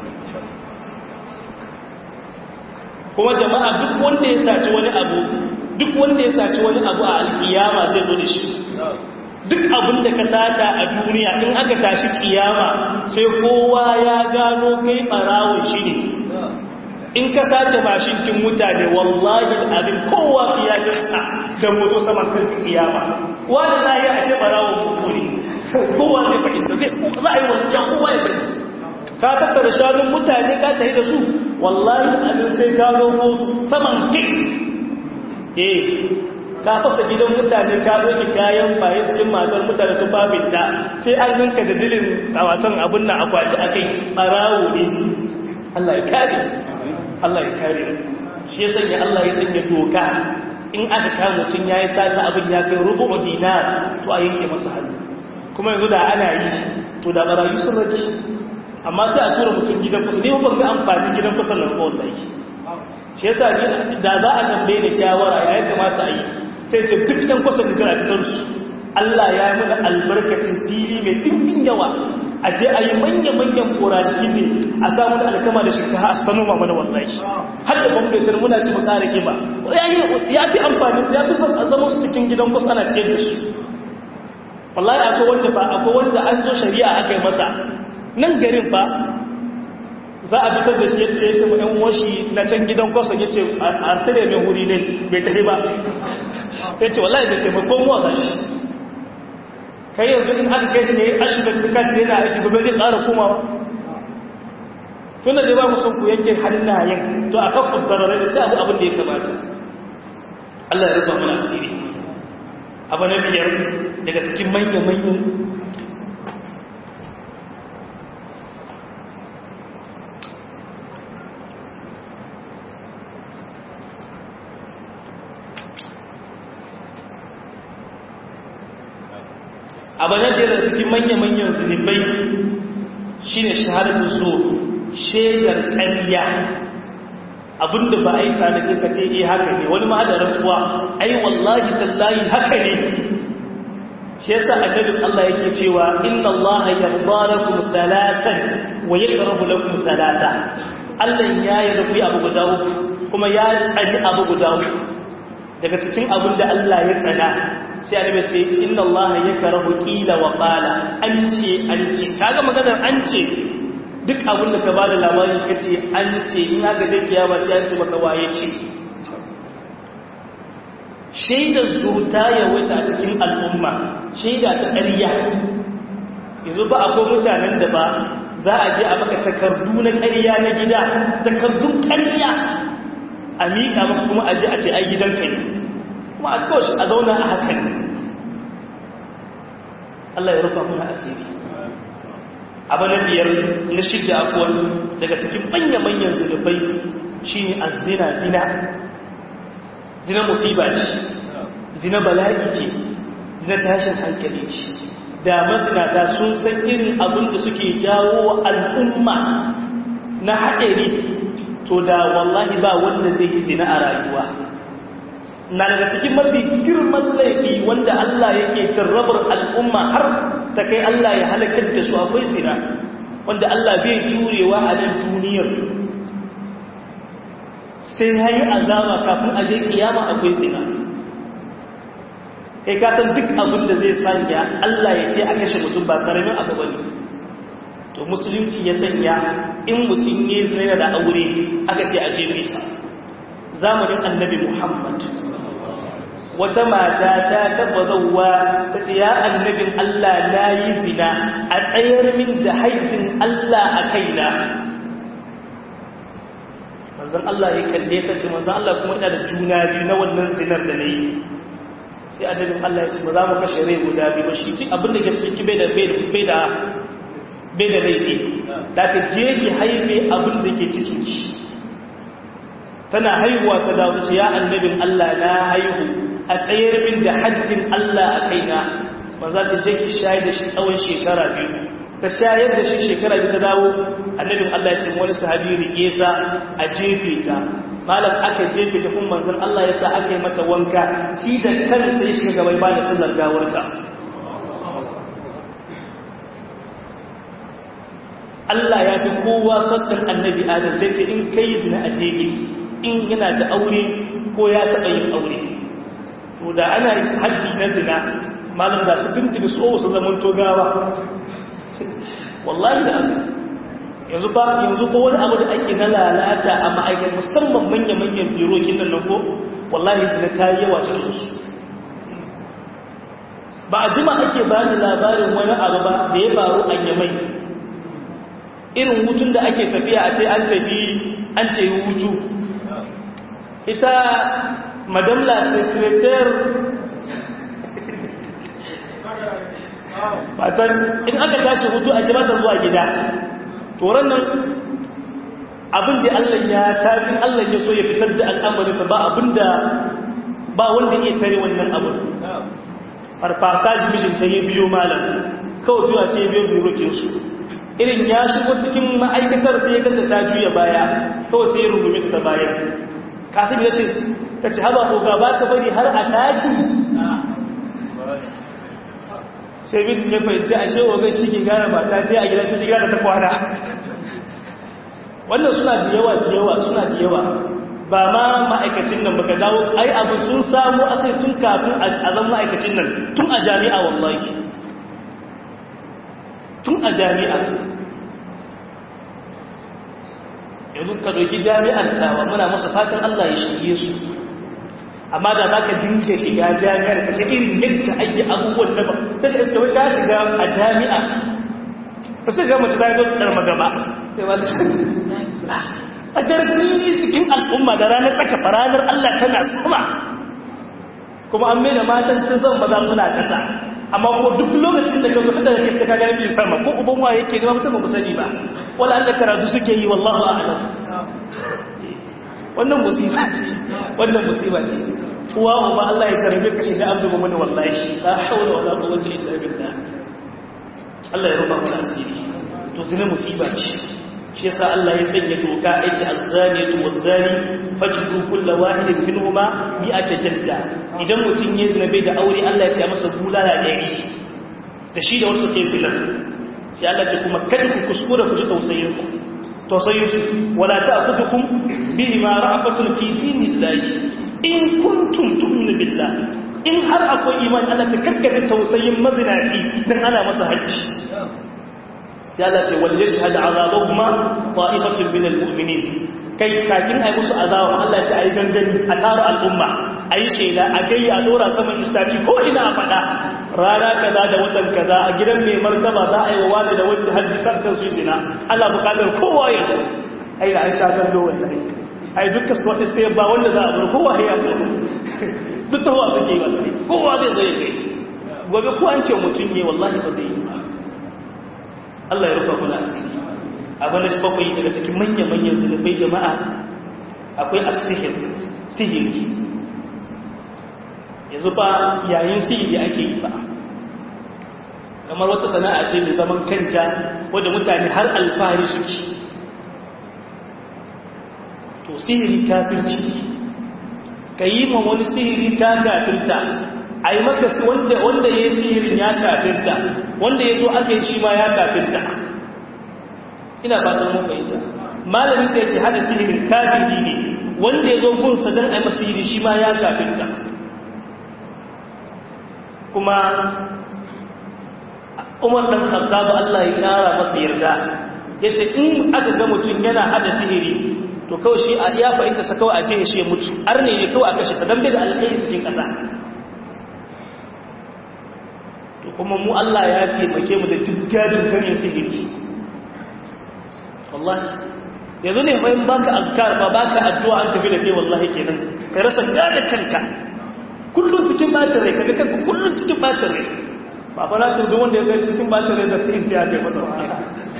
kuma jama'a duk wanda ya saci wani abu duk wanda ya saci wani abu a alkiyama zai zo da shi duk abin da ka sata a duniya in aka tashi kiyama sai kowa ya gano kai barawon shi ne in ka sace mashinkin mutane wallahi abin kowa iyalinsa da moto saman karfi kiyama wani na yi ashe barawon mutu ne kowa zai fahimta zai za a yi wancan kowa ya zai ka tattara shanun mutane ka tafi da su wallahi abin sai ka romo saman kai eh ka fasa gidan mutane ka doki kayan bayan cikin matar mutane tun babinta sai an ganka da dilin kawatan abin nan akwati akai barawo ne Allah ya kare Allah ya kare shi ya sanya Allah ya sanya doka in aka kama mutum ya yi sata abin ya kai rubu dinar to a yanke masa hannu kuma yanzu da ana yi to da barayi sun rage amma sai a tura mutum gidan kusa ne ban ga amfani gidan kusa nan ko wallahi shi yasa ni da za a tambaye ni shawara ya ya kamata a yi sai ce duk ɗan kusa da jira fitar su Allah ya yi mana albarkacin fili mai dimbin yawa a je a yi manya-manyan korashi ne a samu da alkama da shinkafa a sanu ma mana wallahi har da bambetar muna ci mu ƙara kima ya fi amfani ya fi zama su cikin gidan kusa ana ciyar da shi wallahi akwai wanda ba akwai wanda an zo shari'a aka yi masa nan garin ba za a fitar da shi ya ce ya ce ɗan washi na can gidan kwasa ya ce a tare mai wuri ne bai tafi ba ya ce wallahi bai taimako mu a shi kai yanzu in aka kai shi ne a shi da dukkan da yana aiki gobe zai ƙara komawa tun da zai ba mu son ku yankin hannayen to a kan kuntararai da sai abu abin da ya kamata Allah ya rufa mana asiri abu na biyar daga cikin manya-manyan abu na biyar daga cikin manya-manyan zunubai shi ne shahadatu zo shaidar ƙarya abinda ba a yi tare ka ce eh haka ne wani ma da rantsuwa ai wallahi tallahi haka ne shi yasa annabin Allah yake cewa inna Allah yarda lakum salatan wa yakrahu lakum salata Allah ya yarda ku abu guda uku kuma ya tsani abu guda uku daga cikin abin da Allah ya tsana sai annabi ce inna Allah yakrahu qila wa qala an ce an ce kaga maganar an ce duk abin da ka bada labari kace an ce in aka je kiyama sai an ce maka waye ce shaidar zuta ya wuta a cikin al'umma shaida ta ƙarya yanzu ba akwai mutanen da ba za a je a maka takardu na ƙarya na gida takardun ƙarya a miƙa maka kuma a je a ce ai gidanka ne kuma a koshi a zauna a hakan Allah ya rufa muna asiri abu na biyar na shidda akwai daga cikin manya-manyan zunubai shi ne azina zina zina musiba ce zina bala'i ce zina tashin hankali ce da mazinata sun san irin abin da suke jawo wa al'umma na haɗari to da wallahi ba wanda zai yi zina a rayuwa na daga cikin mafi girman laifi wanda Allah yake jarrabar al'umma har ta kai Allah ya halakar da su akwai zina wanda Allah bai jurewa a nan duniyar sai ya yi azama kafin aje kiyama akwai zina kai kasan duk abin da zai sanya Allah ya ce a kashe mutum ba karamin abu bane to musulunci ya sanya in mutum ya zina da aure aka ce a jefe sa zamanin annabi Muhammad wata mata ta taba zauwa ta ce ya annabin Allah na yi zina a tsayar min da haidin Allah a kaina manzan Allah ya kalle ta ce manzan Allah kuma ina da juna biyu na wannan zinar da na yi sai annabin Allah ya ce ba za mu kashe rai guda biyu ba shi ki abin da ke ciki bai da bai da bai da laifi da ka je ki haife abin da ke cikin ki tana haihuwa ta dawo ta ce ya annabin Allah na haihu a tsayar min da haddin Allah a kaina ba za ta je ki shayar da shi tsawon shekara biyu ta shayar da shi shekara biyu ta dawo annabin Allah ya ce wani sahabi rike sa a jefe ta malam aka jefe ta kuma manzon Allah ya sa aka yi mata wanka shi da kansa ya shiga gaban ba da sallar gawarta Allah ya fi kowa sattar annabi Adam sai ce in kai zina a jefe in yana da aure ko ya taɓa yin aure to da ana haddi na zina malam da su tuntuni su su zaman togawa wallahi da yanzu ba yanzu ko wani abu da ake na lalata a ma'aikata musamman manya-manyan birokin nan ko wallahi zina ta yi yawa cikin su ba a jima ake ba da labarin wani abu ba da ya faru a yamai irin hutun da ake tafiya a ce an tafi an ce hutu ita madame la secrétaire fatan in aka tashi hutu a shi ba ta zuwa gida toron nan abin da Allah ya tafi Allah ya so ya fitar da al'amarinsa ba abin da ba wanda iya tare wannan abin farfasa mijinta ya biyo malam kawai biyu sai biyo birokinsu irin ya shigo cikin ma'aikatar sai ya ganta ta juya baya kawai sai ya rungumi ta bayan kasim ya ce ta ci haba ko gaba ta bari har a tashi sai bisu ya fahimci a shewa zai shi ke gane mata ta a gidan ta shiga da ta kwana wannan suna da yawa da yawa suna da yawa ba ma ma'aikacin nan baka dawo ai abu sun samu asali tun kafin a zan ma'aikacin nan tun a jami'a wallahi tun a jami'a yanzu ka doki jami'ar tawa muna masa fatan Allah ya shige su amma da zaka dinka shiga jami'ar ka ga irin yadda ake abubuwan da ba sai da iska wai ka shiga a jami'a ba sai ga mace ta zo karma gaba sai ba ta a jarfi cikin al'umma da ranar tsaka ranar Allah tana sama kuma an mai da matan cin zan maza suna kasa amma ko duk lokacin da ka zo da kake ka gani sama ko uban wa yake ga mutum ba sani ba wala Allah karatu suke yi wallahu a'lam wannan musiba ce wannan musiba ce uwa uba Allah ya karbe ka shiga abdu mu'min wallahi la hawla wala quwwata illa billah Allah ya rufa mana asiri to zina musiba ce shi yasa Allah ya sanya doka yace az-zaniyatu waz-zani fajru kullu wahidin minhuma mi'ata jalda idan mutun ya zina bai da aure Allah ya ce masa bulala ɗari da shi da wasu ke zina sai Allah ce kuma kada ku kuskura ku ji tausayin ku tausayin su wala ta'khudhukum bihi ma ra'afatun fi dinillahi in kuntum tu'minu billah in har akwai iman Allah ta karkace tausayin mazinaci dan ana masa hajji sai Allah ce wal yashhad azabahuma ta'ifatun min almu'minin kai kakin ai musu azaba Allah ce ai gangani a tara al'umma ai shela a gayya dora saman istaci ko ina a fada rana kaza da watan kaza a gidan mai martaba za a yi wa wani da wacce hadisan kan su zina Allah bukatar kowa ya ai da an sha kallo wallahi ai dukkan su wata sai ba wanda za a bar kowa ya to duk tawa suke yi wallahi kowa zai zo ya kai gobe ko an ce mutum ne wallahi ba zai yi ba Allah ya rufa kula asiri abin da shi bakwai daga cikin manya-manyan zunubai jama'a akwai asihir sihiri yanzu ba yayin sihiri ake yi ba kamar wata sana'a ce mai zaman kanta wadda mutane har alfahari suke to sihiri kafirci ka yi ma wani sihiri ta kafirta a yi maka wanda ya yi sihirin ya kafirta wanda ya zo aka yi shi ma ya kafirta ina fatan mun fahimta malamin da yake hada sihirin kafiri ne wanda ya zo gunsa don a yi masa sihiri shi ma ya kafirta kuma umar ɗan khattabu Allah ya ƙara masa yarda ya ce in aka ga mutum yana hada sihiri to kawai shi a iya fahimta sa kawai a jihe shi ya mutu har ne ne kawai a kashe sa don bai da alkhairi cikin ƙasa to kuma mu Allah ya taimake mu da tuggajin karin sihiri wallahi yanzu ne bayan baka azkar ba baka addu'a an tafi da kai wallahi kenan ka rasa gada kanka kullun cikin bacin rai kaga kanka kullun cikin bacin rai ba fa nace duk wanda ya ga cikin bacin rai da sai in ya kai masa wahala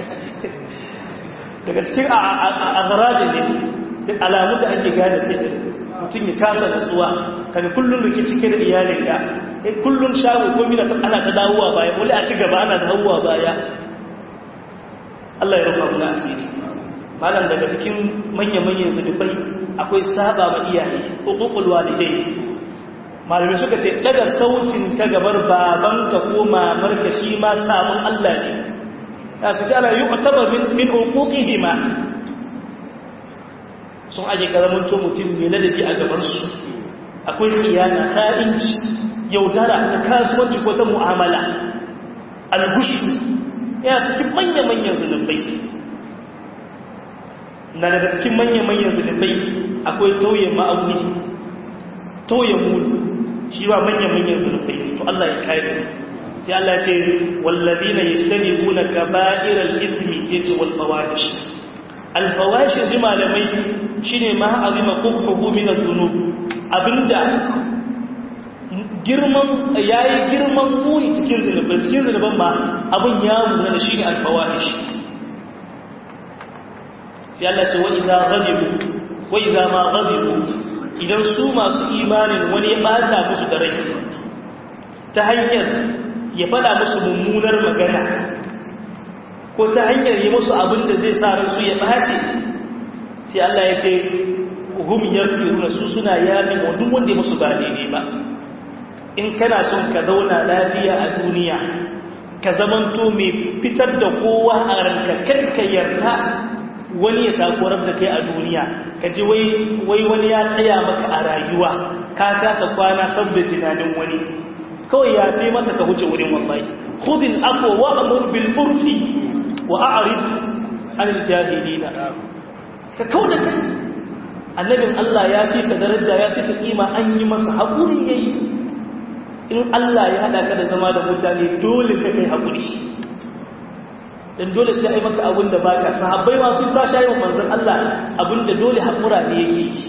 daga cikin azrabi ne da alamu da ake gane sihiri mutum ya kasa nutsuwa kaga kullun rike cike da iyalinka sai kullun shago ko mina ana ta dawowa baya wani a ci gaba ana dawowa baya Allah ya rufa mu asiri malam daga cikin manya-manyan zunubai akwai saba ma iyaye hukukul walidai malamai suka ce daga sautin ka gabar babanka ko mamarka shi ma sabon Allah ne ya su ana yi kwataba min hukukihima sun aje karamin mutum mai ladabi a gabansu akwai khiyana kha'inci yaudara ta kasuwanci ko ta mu'amala algushu yana cikin manya-manyan zunubai na daga cikin manya-manyan zunubai akwai tauye ma'auni tauye mulu shi ba manya-manyan zunubai to Allah ya kare sai Allah ce wallazina yajtanibuna kaba'iral ithmi sai ce wal fawahish al fawahish bi malamai shine ma azima qubhu min adh-dhunub abinda girman yayi girman muni cikin zunubai cikin zunuban ma abin ya muna da shine al fawahish sai Allah ce wa idza ghadibu wa idza ma ghadibu idan su masu imanin wani ya bata musu da rai ta hanyar ya fada musu mummunar magana ko ko ta hanyar yi musu abin da zai sa ransu ya ɓace sai Allah ya ce hum yaghfiruna su suna yafi wa duk wanda ya musu ba daidai ba in kana son ka zauna lafiya a duniya ka zamanto mai fitar da kowa a ranka kar ka yarda wani ya takurar da kai a duniya ka ji wai wani ya tsaya maka a rayuwa ka kasa kwana saboda tunanin wani kawai ya fi masa ka huce wurin wallahi khudil afwa wa amur bil urfi wa a'rid anil jahilina ka kauda kai annabin Allah ya fi ka daraja ya fi ka kima an yi masa haƙuri yayi in Allah ya haɗa ka da zama da mutane dole ka kai haƙuri dan dole sai ai maka abin da baka sahabbai ma sun ta shayin manzon Allah abin da dole haƙura ne yake yi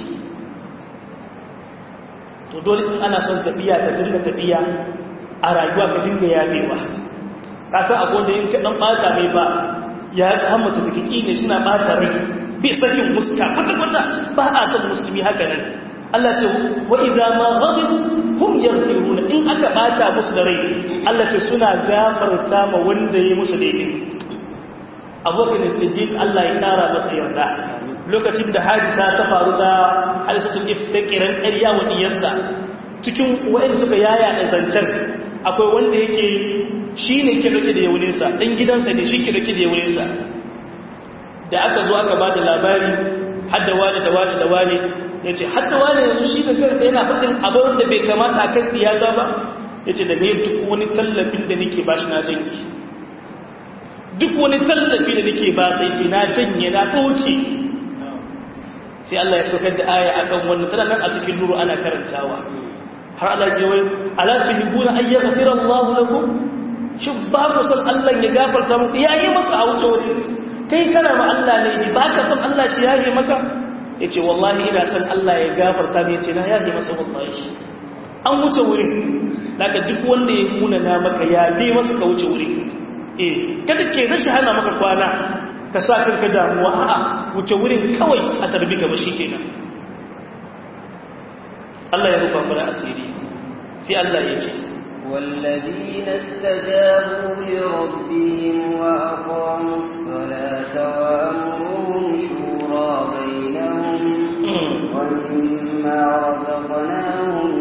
to dole in ana son tafiya ta dinga tafiya a rayuwa ka dinga yafewa ka san akwai da in ka dan bata mai ba ya hammata take ne suna bata rai bai sakin muska kwata-kwata ba a son musulmi haka nan Allah ce wa idza ma ghadibu hum yaghfiruna in aka bata musu da rai Allah ce suna gafarta ma wanda yayi musu daidai Abubakar Siddiq Allah ya kara masa yarda lokacin da hadisa ta faru da hadisatul iftikiran ƙarya wa diyarsa cikin wa'in suka yaya da zancen akwai wanda yake shine ke dake da yawuninsa dan gidansa ne shi ke dake da yawuninsa da aka zo aka ba da labari hadda wani da wani da wani ya ce hadda wani yanzu shi da kansa yana faɗin abin da bai kamata a kan iyata ba ya ce da ne duk wani tallafin da nake ba shi na janye duk wani tallafi da nake ba sai ce na janye na ɗauke sai Allah ya saukar da aya akan wannan tana nan a cikin nuru ana karantawa har Allah ya wai ala tuhibuna an yaghfira Allah lakum shin ba ku san Allah ya gafarta muku yayi masa a wuce wuri kai kana ma Allah ne ba ka san Allah shi yaje maka yace wallahi ina san Allah ya gafarta ne yace na yaje masa wallahi an wuce wurin daga duk wanda ya kuna na maka ya je masa ka wuce wurin eh kada ke rashi hana maka kwana ka sa kanka damuwa a'a wuce wurin kawai a tarbi gaba shikenan Allah ya rufa mana asiri sai Allah ya ce والذين استجابوا لربهم وأقاموا الصلاة وأمرهم شورى بينهم ومما رزقناهم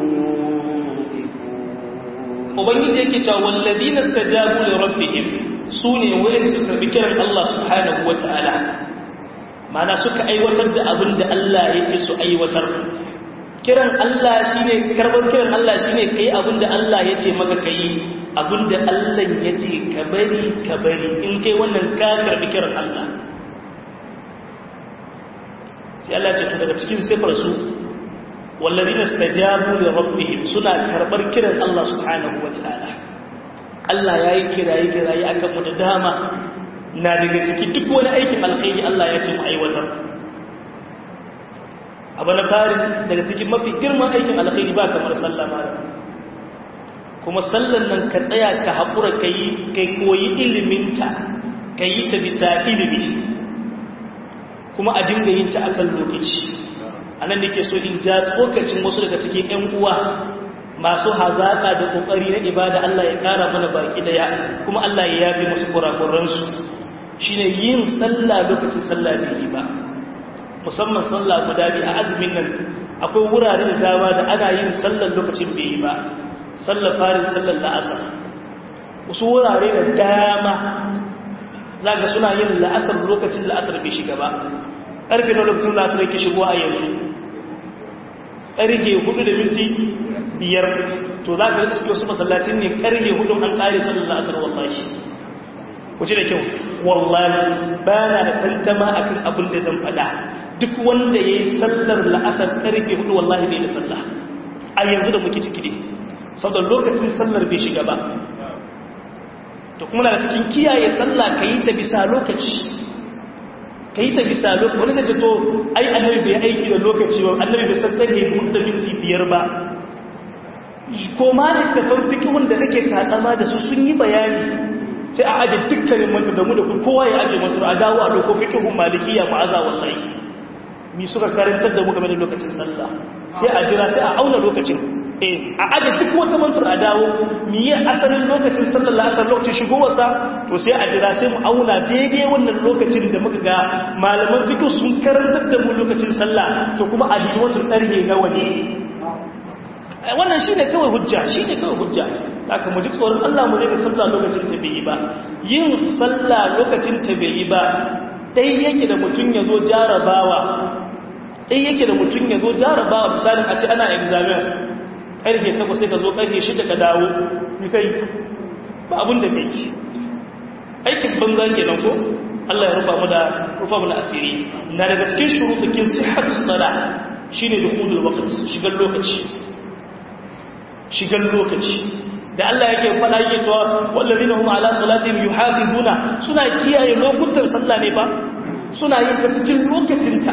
ينفقون ubangiji yake cewa walladina stajabu li rabbihim sune wayan suka bi kiran Allah subhanahu wataala mana suka aiwatar da abin da Allah yake su aiwatar kiran Allah shine karban kiran Allah shine kai abin da Allah yace maka kai abin da Allah yace ka bari ka bari in kai wannan ka karbi kiran Allah sai Allah ya ce daga cikin sifar su والذين استجابوا لربهم سنا كربر كيران الله سبحانه وتعالى Allah ya yi kiraye-kiraye a kanmu da dama na daga ciki duk wani aikin alkhairi Allah ya ce mu aiwatar. Abu na fari daga cikin mafi girman aikin alkhairi ba kamar sallah mara. Kuma sallan nan ka tsaya ka haƙura ka yi kai koyi iliminta, ka yi ta bisa ilimi, kuma a dinga yin ta akan lokaci. a nan da ke so in ja tsokacin wasu daga cikin 'yan uwa masu hazaƙa da ƙoƙari na ibada Allah ya ƙara mana baki daya kuma Allah ya yafi musu kurakuransu shi ne yin sallah lokacin sallah bai ba musamman sallah guda biyu a azumin nan akwai wurare da dama da ana yin sallar lokacin bai yi ba sallar farin sallar la'asar wasu wurare da dama za ga suna yin la'asar lokacin la'asar bai shiga ba ƙarfe na lokacin la'asar yake shigo a yanzu ƙarfe hudu da minti biyar to za ka rikiski wasu masallacin ne ƙarfe hudu an ƙare sallar la'asar wallahi kuce da kyau wallahi ba na da tantama a kan abin da zan faɗa duk wanda ya yi sallar la'asar ƙarfe hudu wallahi bai da sallah a yanzu da muke ciki ne saboda lokacin sallar bai shiga ba to kuma na cikin kiyaye sallah ka yi ta bisa lokaci ka yi ta bisa lokaci wani da ce to ai annabi bai aiki da lokaci ba annabi bai san tsare hudu da minti biyar ba ko ma littafin fikihun da nake taɗama da su sun yi bayani sai a aje dukkanin mantu da mu da kowa ya aje mantu a dawo a doko fikihun malikiya ma'aza wallahi mi suka karantar da mu game da lokacin sallah sai a jira sai a auna lokacin eh a aje duk wata mantur a dawo miye asalin lokacin sallar la'asar lokacin shigowarsa to sai a jira sai mu auna daidai wannan lokacin da muka ga malaman fiqh sun karantar da mu lokacin sallah to kuma a dini wata ɗarhe nawa ne wannan shine kawai hujja shine kawai hujja haka mu ji tsoron Allah mu daga sallah lokacin ta bai yi ba yin sallah lokacin ta bai yi ba dai yake da mutum ya zo jarabawa dai yake da mutum ya zo jarabawa misalin a ce ana examen karfe takwas sai ka zo karfe shida ka dawo ni kai ba abin da kai aikin banza kenan ko Allah ya rufa mu da rufa mu da asiri na daga cikin shurutukin sihhatu sala shine dukhulul waqt shigar lokaci shigar lokaci da Allah yake faɗa yake cewa wallazina hum ala salatihim yuhafizuna suna kiyaye lokutan sallah ne ba suna yin ta cikin lokacinta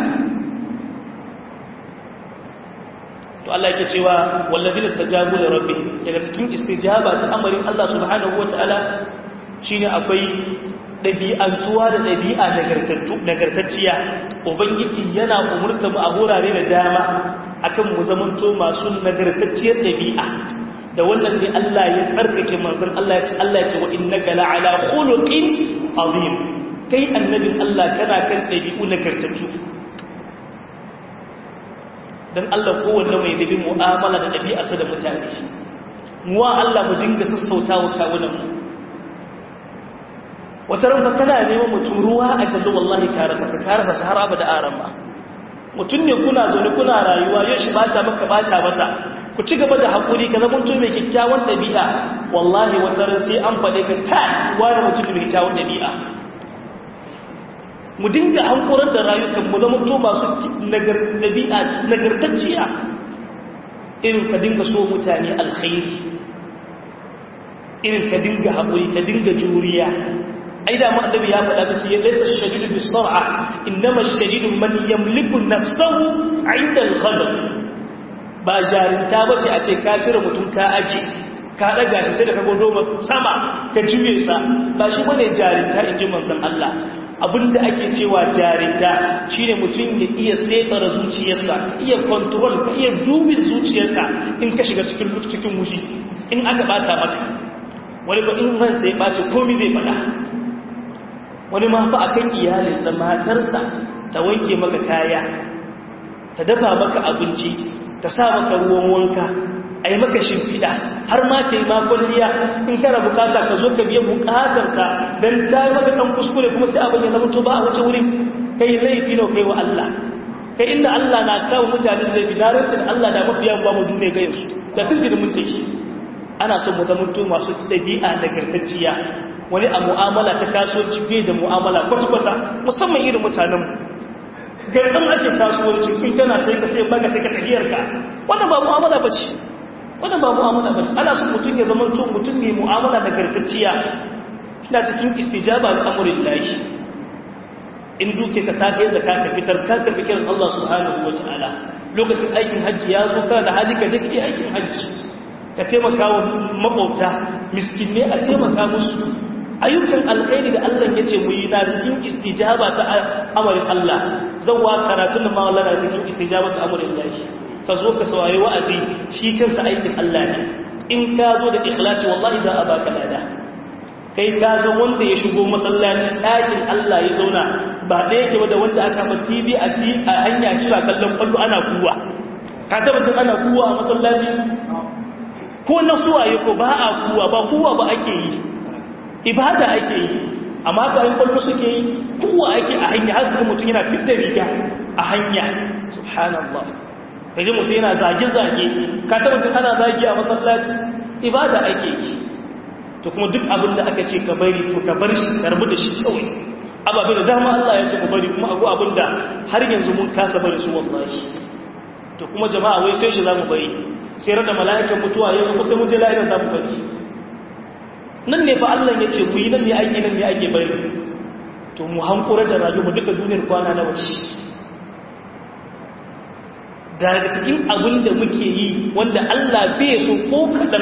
to Allah yake cewa wallazina istajabu li rabbihim daga cikin istijaba ta amarin Allah subhanahu wataala shine akwai dabi'antuwa da dabi'a nagartattu nagartacciya ubangiji yana umurta mu a horare da dama akan mu zamanto masu nagartacciyar dabi'a da wannan ne Allah ya tsarkake manzon Allah ya ce Allah ya ce wa innaka la'ala khuluqin azim kai annabin Allah kana kan dabi'u nagartattu don Allah kowanne mai dabi mu'amala da ɗabi'arsa da mutane muwa Allah mu dinga sassauta wa kawunanmu wata ranfa kana neman mutum ruwa a jallo wallahi ka rasa ka rasa sahara ba da aran ba mutum ne kuna zaune kuna rayuwa yau shi bata maka bata masa ku ci gaba da haƙuri ka zama mutum mai kyakkyawan ɗabi'a wallahi wata ran sai an faɗe ka kai wani mutum mai kyakkyawan ɗabi'a mu dinga hankurar da rayukan mu zama to masu ɗabi'a nagartacciya irin ka dinga so mutane alkhairi irin ka dinga haƙuri ka dinga juriya ai da mu annabi ya faɗa kace ya laysa shadidu bis sar'a innama shadidu man yamliku nafsahu 'inda al-ghadab ba jarinta bace a ce ka cire mutum ka aje ka daga shi sai da ka godo sama ka juye sa ba shi bane jarinta inji manzon Allah abinda ake cewa jarinta shine mutum ya iya setara zuciyarsa ka iya control ka iya dubin zuciyarka in ka shiga cikin cikin wushi in aka bata maka wani ba in man sai bace komai zai fada wani ma fa akan iyalinsa matarsa ta wanke maka kaya ta dafa maka abinci ta sa maka ruwan wanka a yi maka shimfiɗa har ma ta yi makwalliya in kana bukata ka zo ka biya bukatarka don ta yi maka ɗan kuskure kuma sai abin ya zama ba a wace wurin kai laifi ne kai wa Allah kai inda Allah na kawo mutane da laifi na rantsin Allah da mafiya ba mu dune ga yanzu da tun da mun take ana son mu zama masu ɗabi'a nagartacciya wani a mu'amala ta kasuwanci fiye da mu'amala kwata-kwata musamman irin mutanenmu garɗin ake kasuwanci in kana sai ka sai baga sai ka tahiyarka wannan ba mu'amala ba ce wannan ba mu'amala ba ce ana son mutum ya zama tun mutum ne mu'amala da gartacciya ina cikin istijaba da amurin lahi in duke ka ta kai zaka ka fitar ka karbi kiran Allah subhanahu wa ta'ala lokacin aikin hajji ya zo kana da hali ka je ki aikin hajji ka taimaka wa makwabta miskinne a taimaka musu ayyukan alkhairi da Allah ya ce mu yi na cikin istijaba ta amarin Allah zan wa karatun da mawala na cikin istijaba ta amarin Allah ka zo ka saurari wa'azi shi kansa aikin Allah ne in ka zo da ikhlasi wallahi za a baka lada kai ka san wanda ya shigo masallacin ɗakin Allah ya zauna ba ɗaya ke da wanda aka ba TV a hanya kira kallon kwallo ana kuwa ka tabbacin ana kuwa a masallaci ko na suwaye ko ba a kuwa ba kuwa ba ake yi ibada ake yi amma ka yin kwallo suke yi kuwa ake a hanya har kuma mutum yana fitta riga a hanya subhanallah ka ji mutum yana zage-zage ka ta mutum ana zage a masallaci ibada ake yi to kuma duk abin da aka ce ka bari to ka bar shi karbi da shi kawai ababe da dama Allah ya ce ku bari kuma abu abin da har yanzu mun kasa bari su wallahi to kuma jama'a wai sai shi za mu bari sai rada mala'ikan mutuwa ya zo sai mun je la'irin za mu bari nan ne fa Allah ya ce ku yi nan ne ake nan ne ake bari to mu hankura da rayuwa duka duniyar kwana na wace daga cikin abin da muke yi wanda Allah bai so ko kaɗan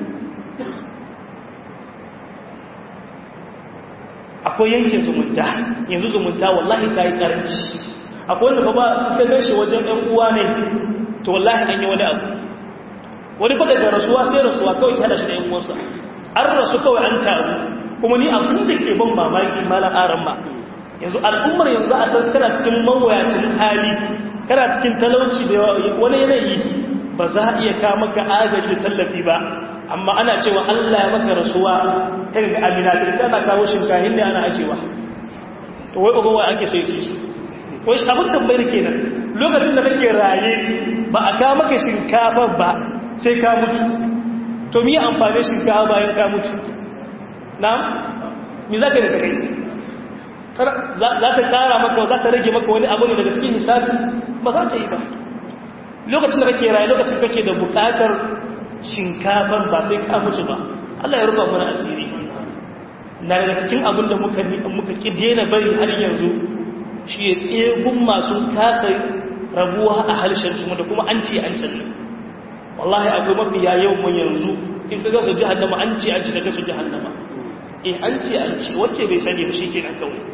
akwai yanke zumunta yanzu zumunta wallahi ta yi ƙaranci akwai wanda ba ba ka gan shi wajen ɗan uwa ne to wallahi an yi wani abu wani fa daga rasuwa sai rasuwa kawai ta da shi da yan uwansa an rasu kawai an taru kuma ni abin da ke ban mamaki malam aran ma yanzu al'ummar yanzu a san kana cikin mawuyacin hali kana cikin talauci da wani yanayi ba za a iya kawo maka agaji tallafi ba amma ana cewa Allah ya maka rasuwa kan ga amina ta ana kawo shinkahin da ana ajewa to wai ugowa ake so yake su wai abin tambayar kenan lokacin da kake raye ba a kawo maka shinkafa ba sai ka mutu to mi amfani shinkafa bayan ka mutu na mi za ka yi da kai za ta kara maka za ta rage maka wani abu ne daga cikin hisabi ba za ta yi ba lokacin da kake raye lokacin kake da bukatar shinkafar ba sai ka mutu ba Allah ya rufa mana asiri na daga cikin abin da muka muka ki daina bari har yanzu shi ya tsegun masu tasa rabuwa a harshen kuma da kuma an ce an ce wallahi akwai mafiya yau mun yanzu in ka gasa jahannama an ce an ce daga su jahannama eh an ce an ce wacce bai sani ba shi ke nan kawai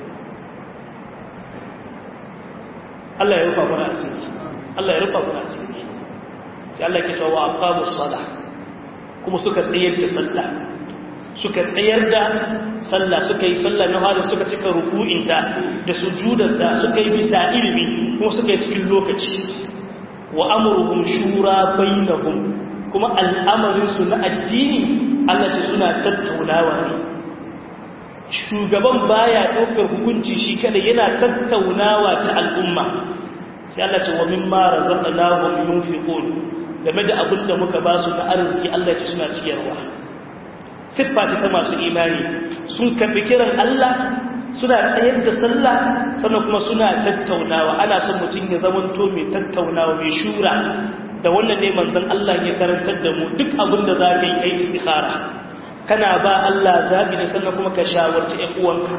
Allah ya rufa mana asiri Allah ya rufa mana asiri sai Allah ke cewa aqamu salah kuma suka tsayar da sallah suka tsayar da sallah suka yi sallah na halin suka cika ruku'inta da sujudarta suka yi bisa ilimi kuma suka yi cikin lokaci wa amruhum shura bainahum kuma al'amarin su na addini Allah ce suna tattaunawa ne shugaban baya ɗaukar hukunci shi kada yana tattaunawa ta al'umma sai Allah ce wa mimma razaqnahum yunfiqun game da abin da muka ba su na arziki Allah ce suna ciyarwa siffa ce ta masu imani sun karbi kiran Allah suna tsayar da sallah sannan kuma suna tattaunawa ana son mutum ya zamanto mai tattaunawa mai shura da wannan ne manzon Allah ya karantar da mu duk abin da za ka yi kai istikhara kana ba Allah zabi ne sannan kuma ka shawarci ƴan uwanka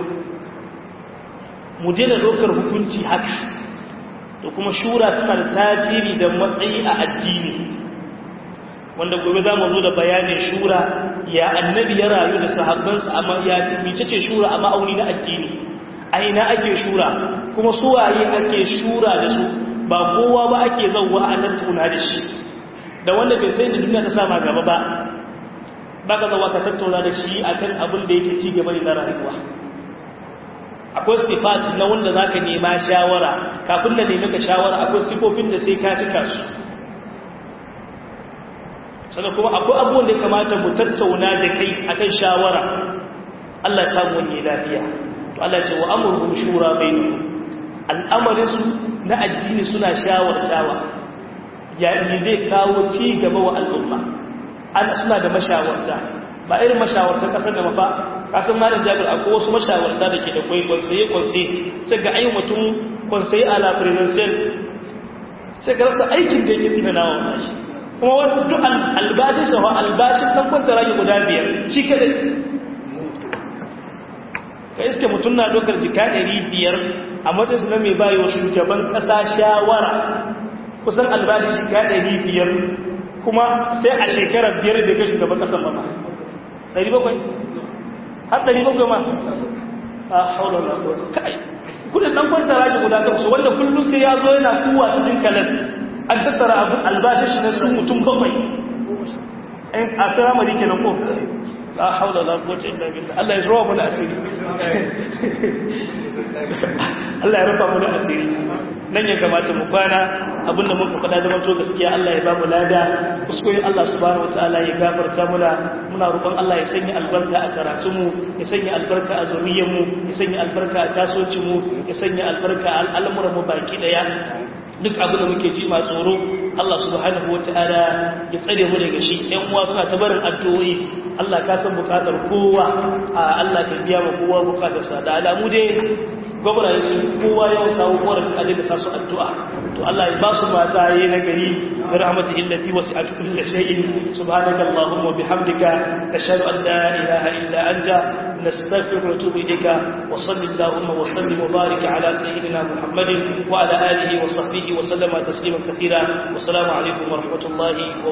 mu daina dokar hukunci haka da kuma shura tana da tasiri da matsayi a addini wanda gobe za mu zo da bayanin shura ya annabi ya rayu da sahabbansa amma ya mice ce shura a ma'auni na addini a ina ake shura kuma suwaye ake shura da su ba kowa ba ake zauwa a tattauna da shi da wanda bai sai da duniya ta sama gaba ba ba ka zauwa ka tattauna da shi a kan abin da yake ci gaba ne na rayuwa akwai sifati na wanda za ka nema shawara kafin da nemi ka shawara akwai sifofin da sai ka cika su sannan kuma akwai abubuwan da ya kamata mu tattauna da kai akan shawara Allah ya samu wani lafiya to Allah ce wa amurhum shura bainahum al'amarin su na addini suna shawartawa ya ni zai kawo ci gaba wa al'umma ana suna da mashawarta ba irin mashawartar kasar da mafa kasan malam jabir akwai wasu mashawarta da ke da kwai kwansaye kwansaye sai ga ayi mutum kwansaye a la presidential sai ga rasa aikin da yake tunanawa wannan shi kuma wani duk albashin shafa albashin ɗan kwanta rage guda biyar shi kadai ka iske mutum na ɗaukar jika ɗari biyar a matsayinsu na mai bayo shugaban ƙasa shawara kusan albashin jika ɗari biyar kuma sai a shekarar biyar da ga shugaban ƙasan ba ɗari bakwai har ɗari bakwai ma a haular na kowace kai kudin ɗan kwanta rage guda takwas wanda kullum sai ya zo yana kuwa cikin kalas an tattara abin albashin shi na su mutum bakwai a firamari ke nan ko la haula la quwwata illa billah Allah ya zuwa mana asiri Allah ya rufa mana asiri nan ya kamata mu kwana abinda muka faɗa da manto gaskiya Allah ya ba mu lada kuskure Allah subhanahu wataala ya gafarta muna muna roƙon Allah ya sanya albarka a karatun mu ya sanya albarka a zuriyar mu ya sanya albarka a kasuwancin mu ya sanya albarka a al'amuran mu baki daya duk abin da muke ji masu tsoro Allah subhanahu wata'ala ya tsare mu daga shi ƴan uwa suna ta barin addu'o'i Allah ka san bukatar kowa a Allah ka biya ma kowa bukatar sa da alamu dai gwamnati su kowa ya kawo korafi a daga sasu addu'a to Allah ya ba su mata yi na gari bi rahmati illati wasi'at kulli shay'in subhanaka allahumma bihamdika ashhadu an la ilaha illa anta nastaghfiruka wa natubu ilayka wa sallallahu wa sallim wa barik ala sayyidina muhammadin wa ala alihi wa sahbihi wa sallama taslima kathira wa assalamu alaikum wa rahmatullahi wa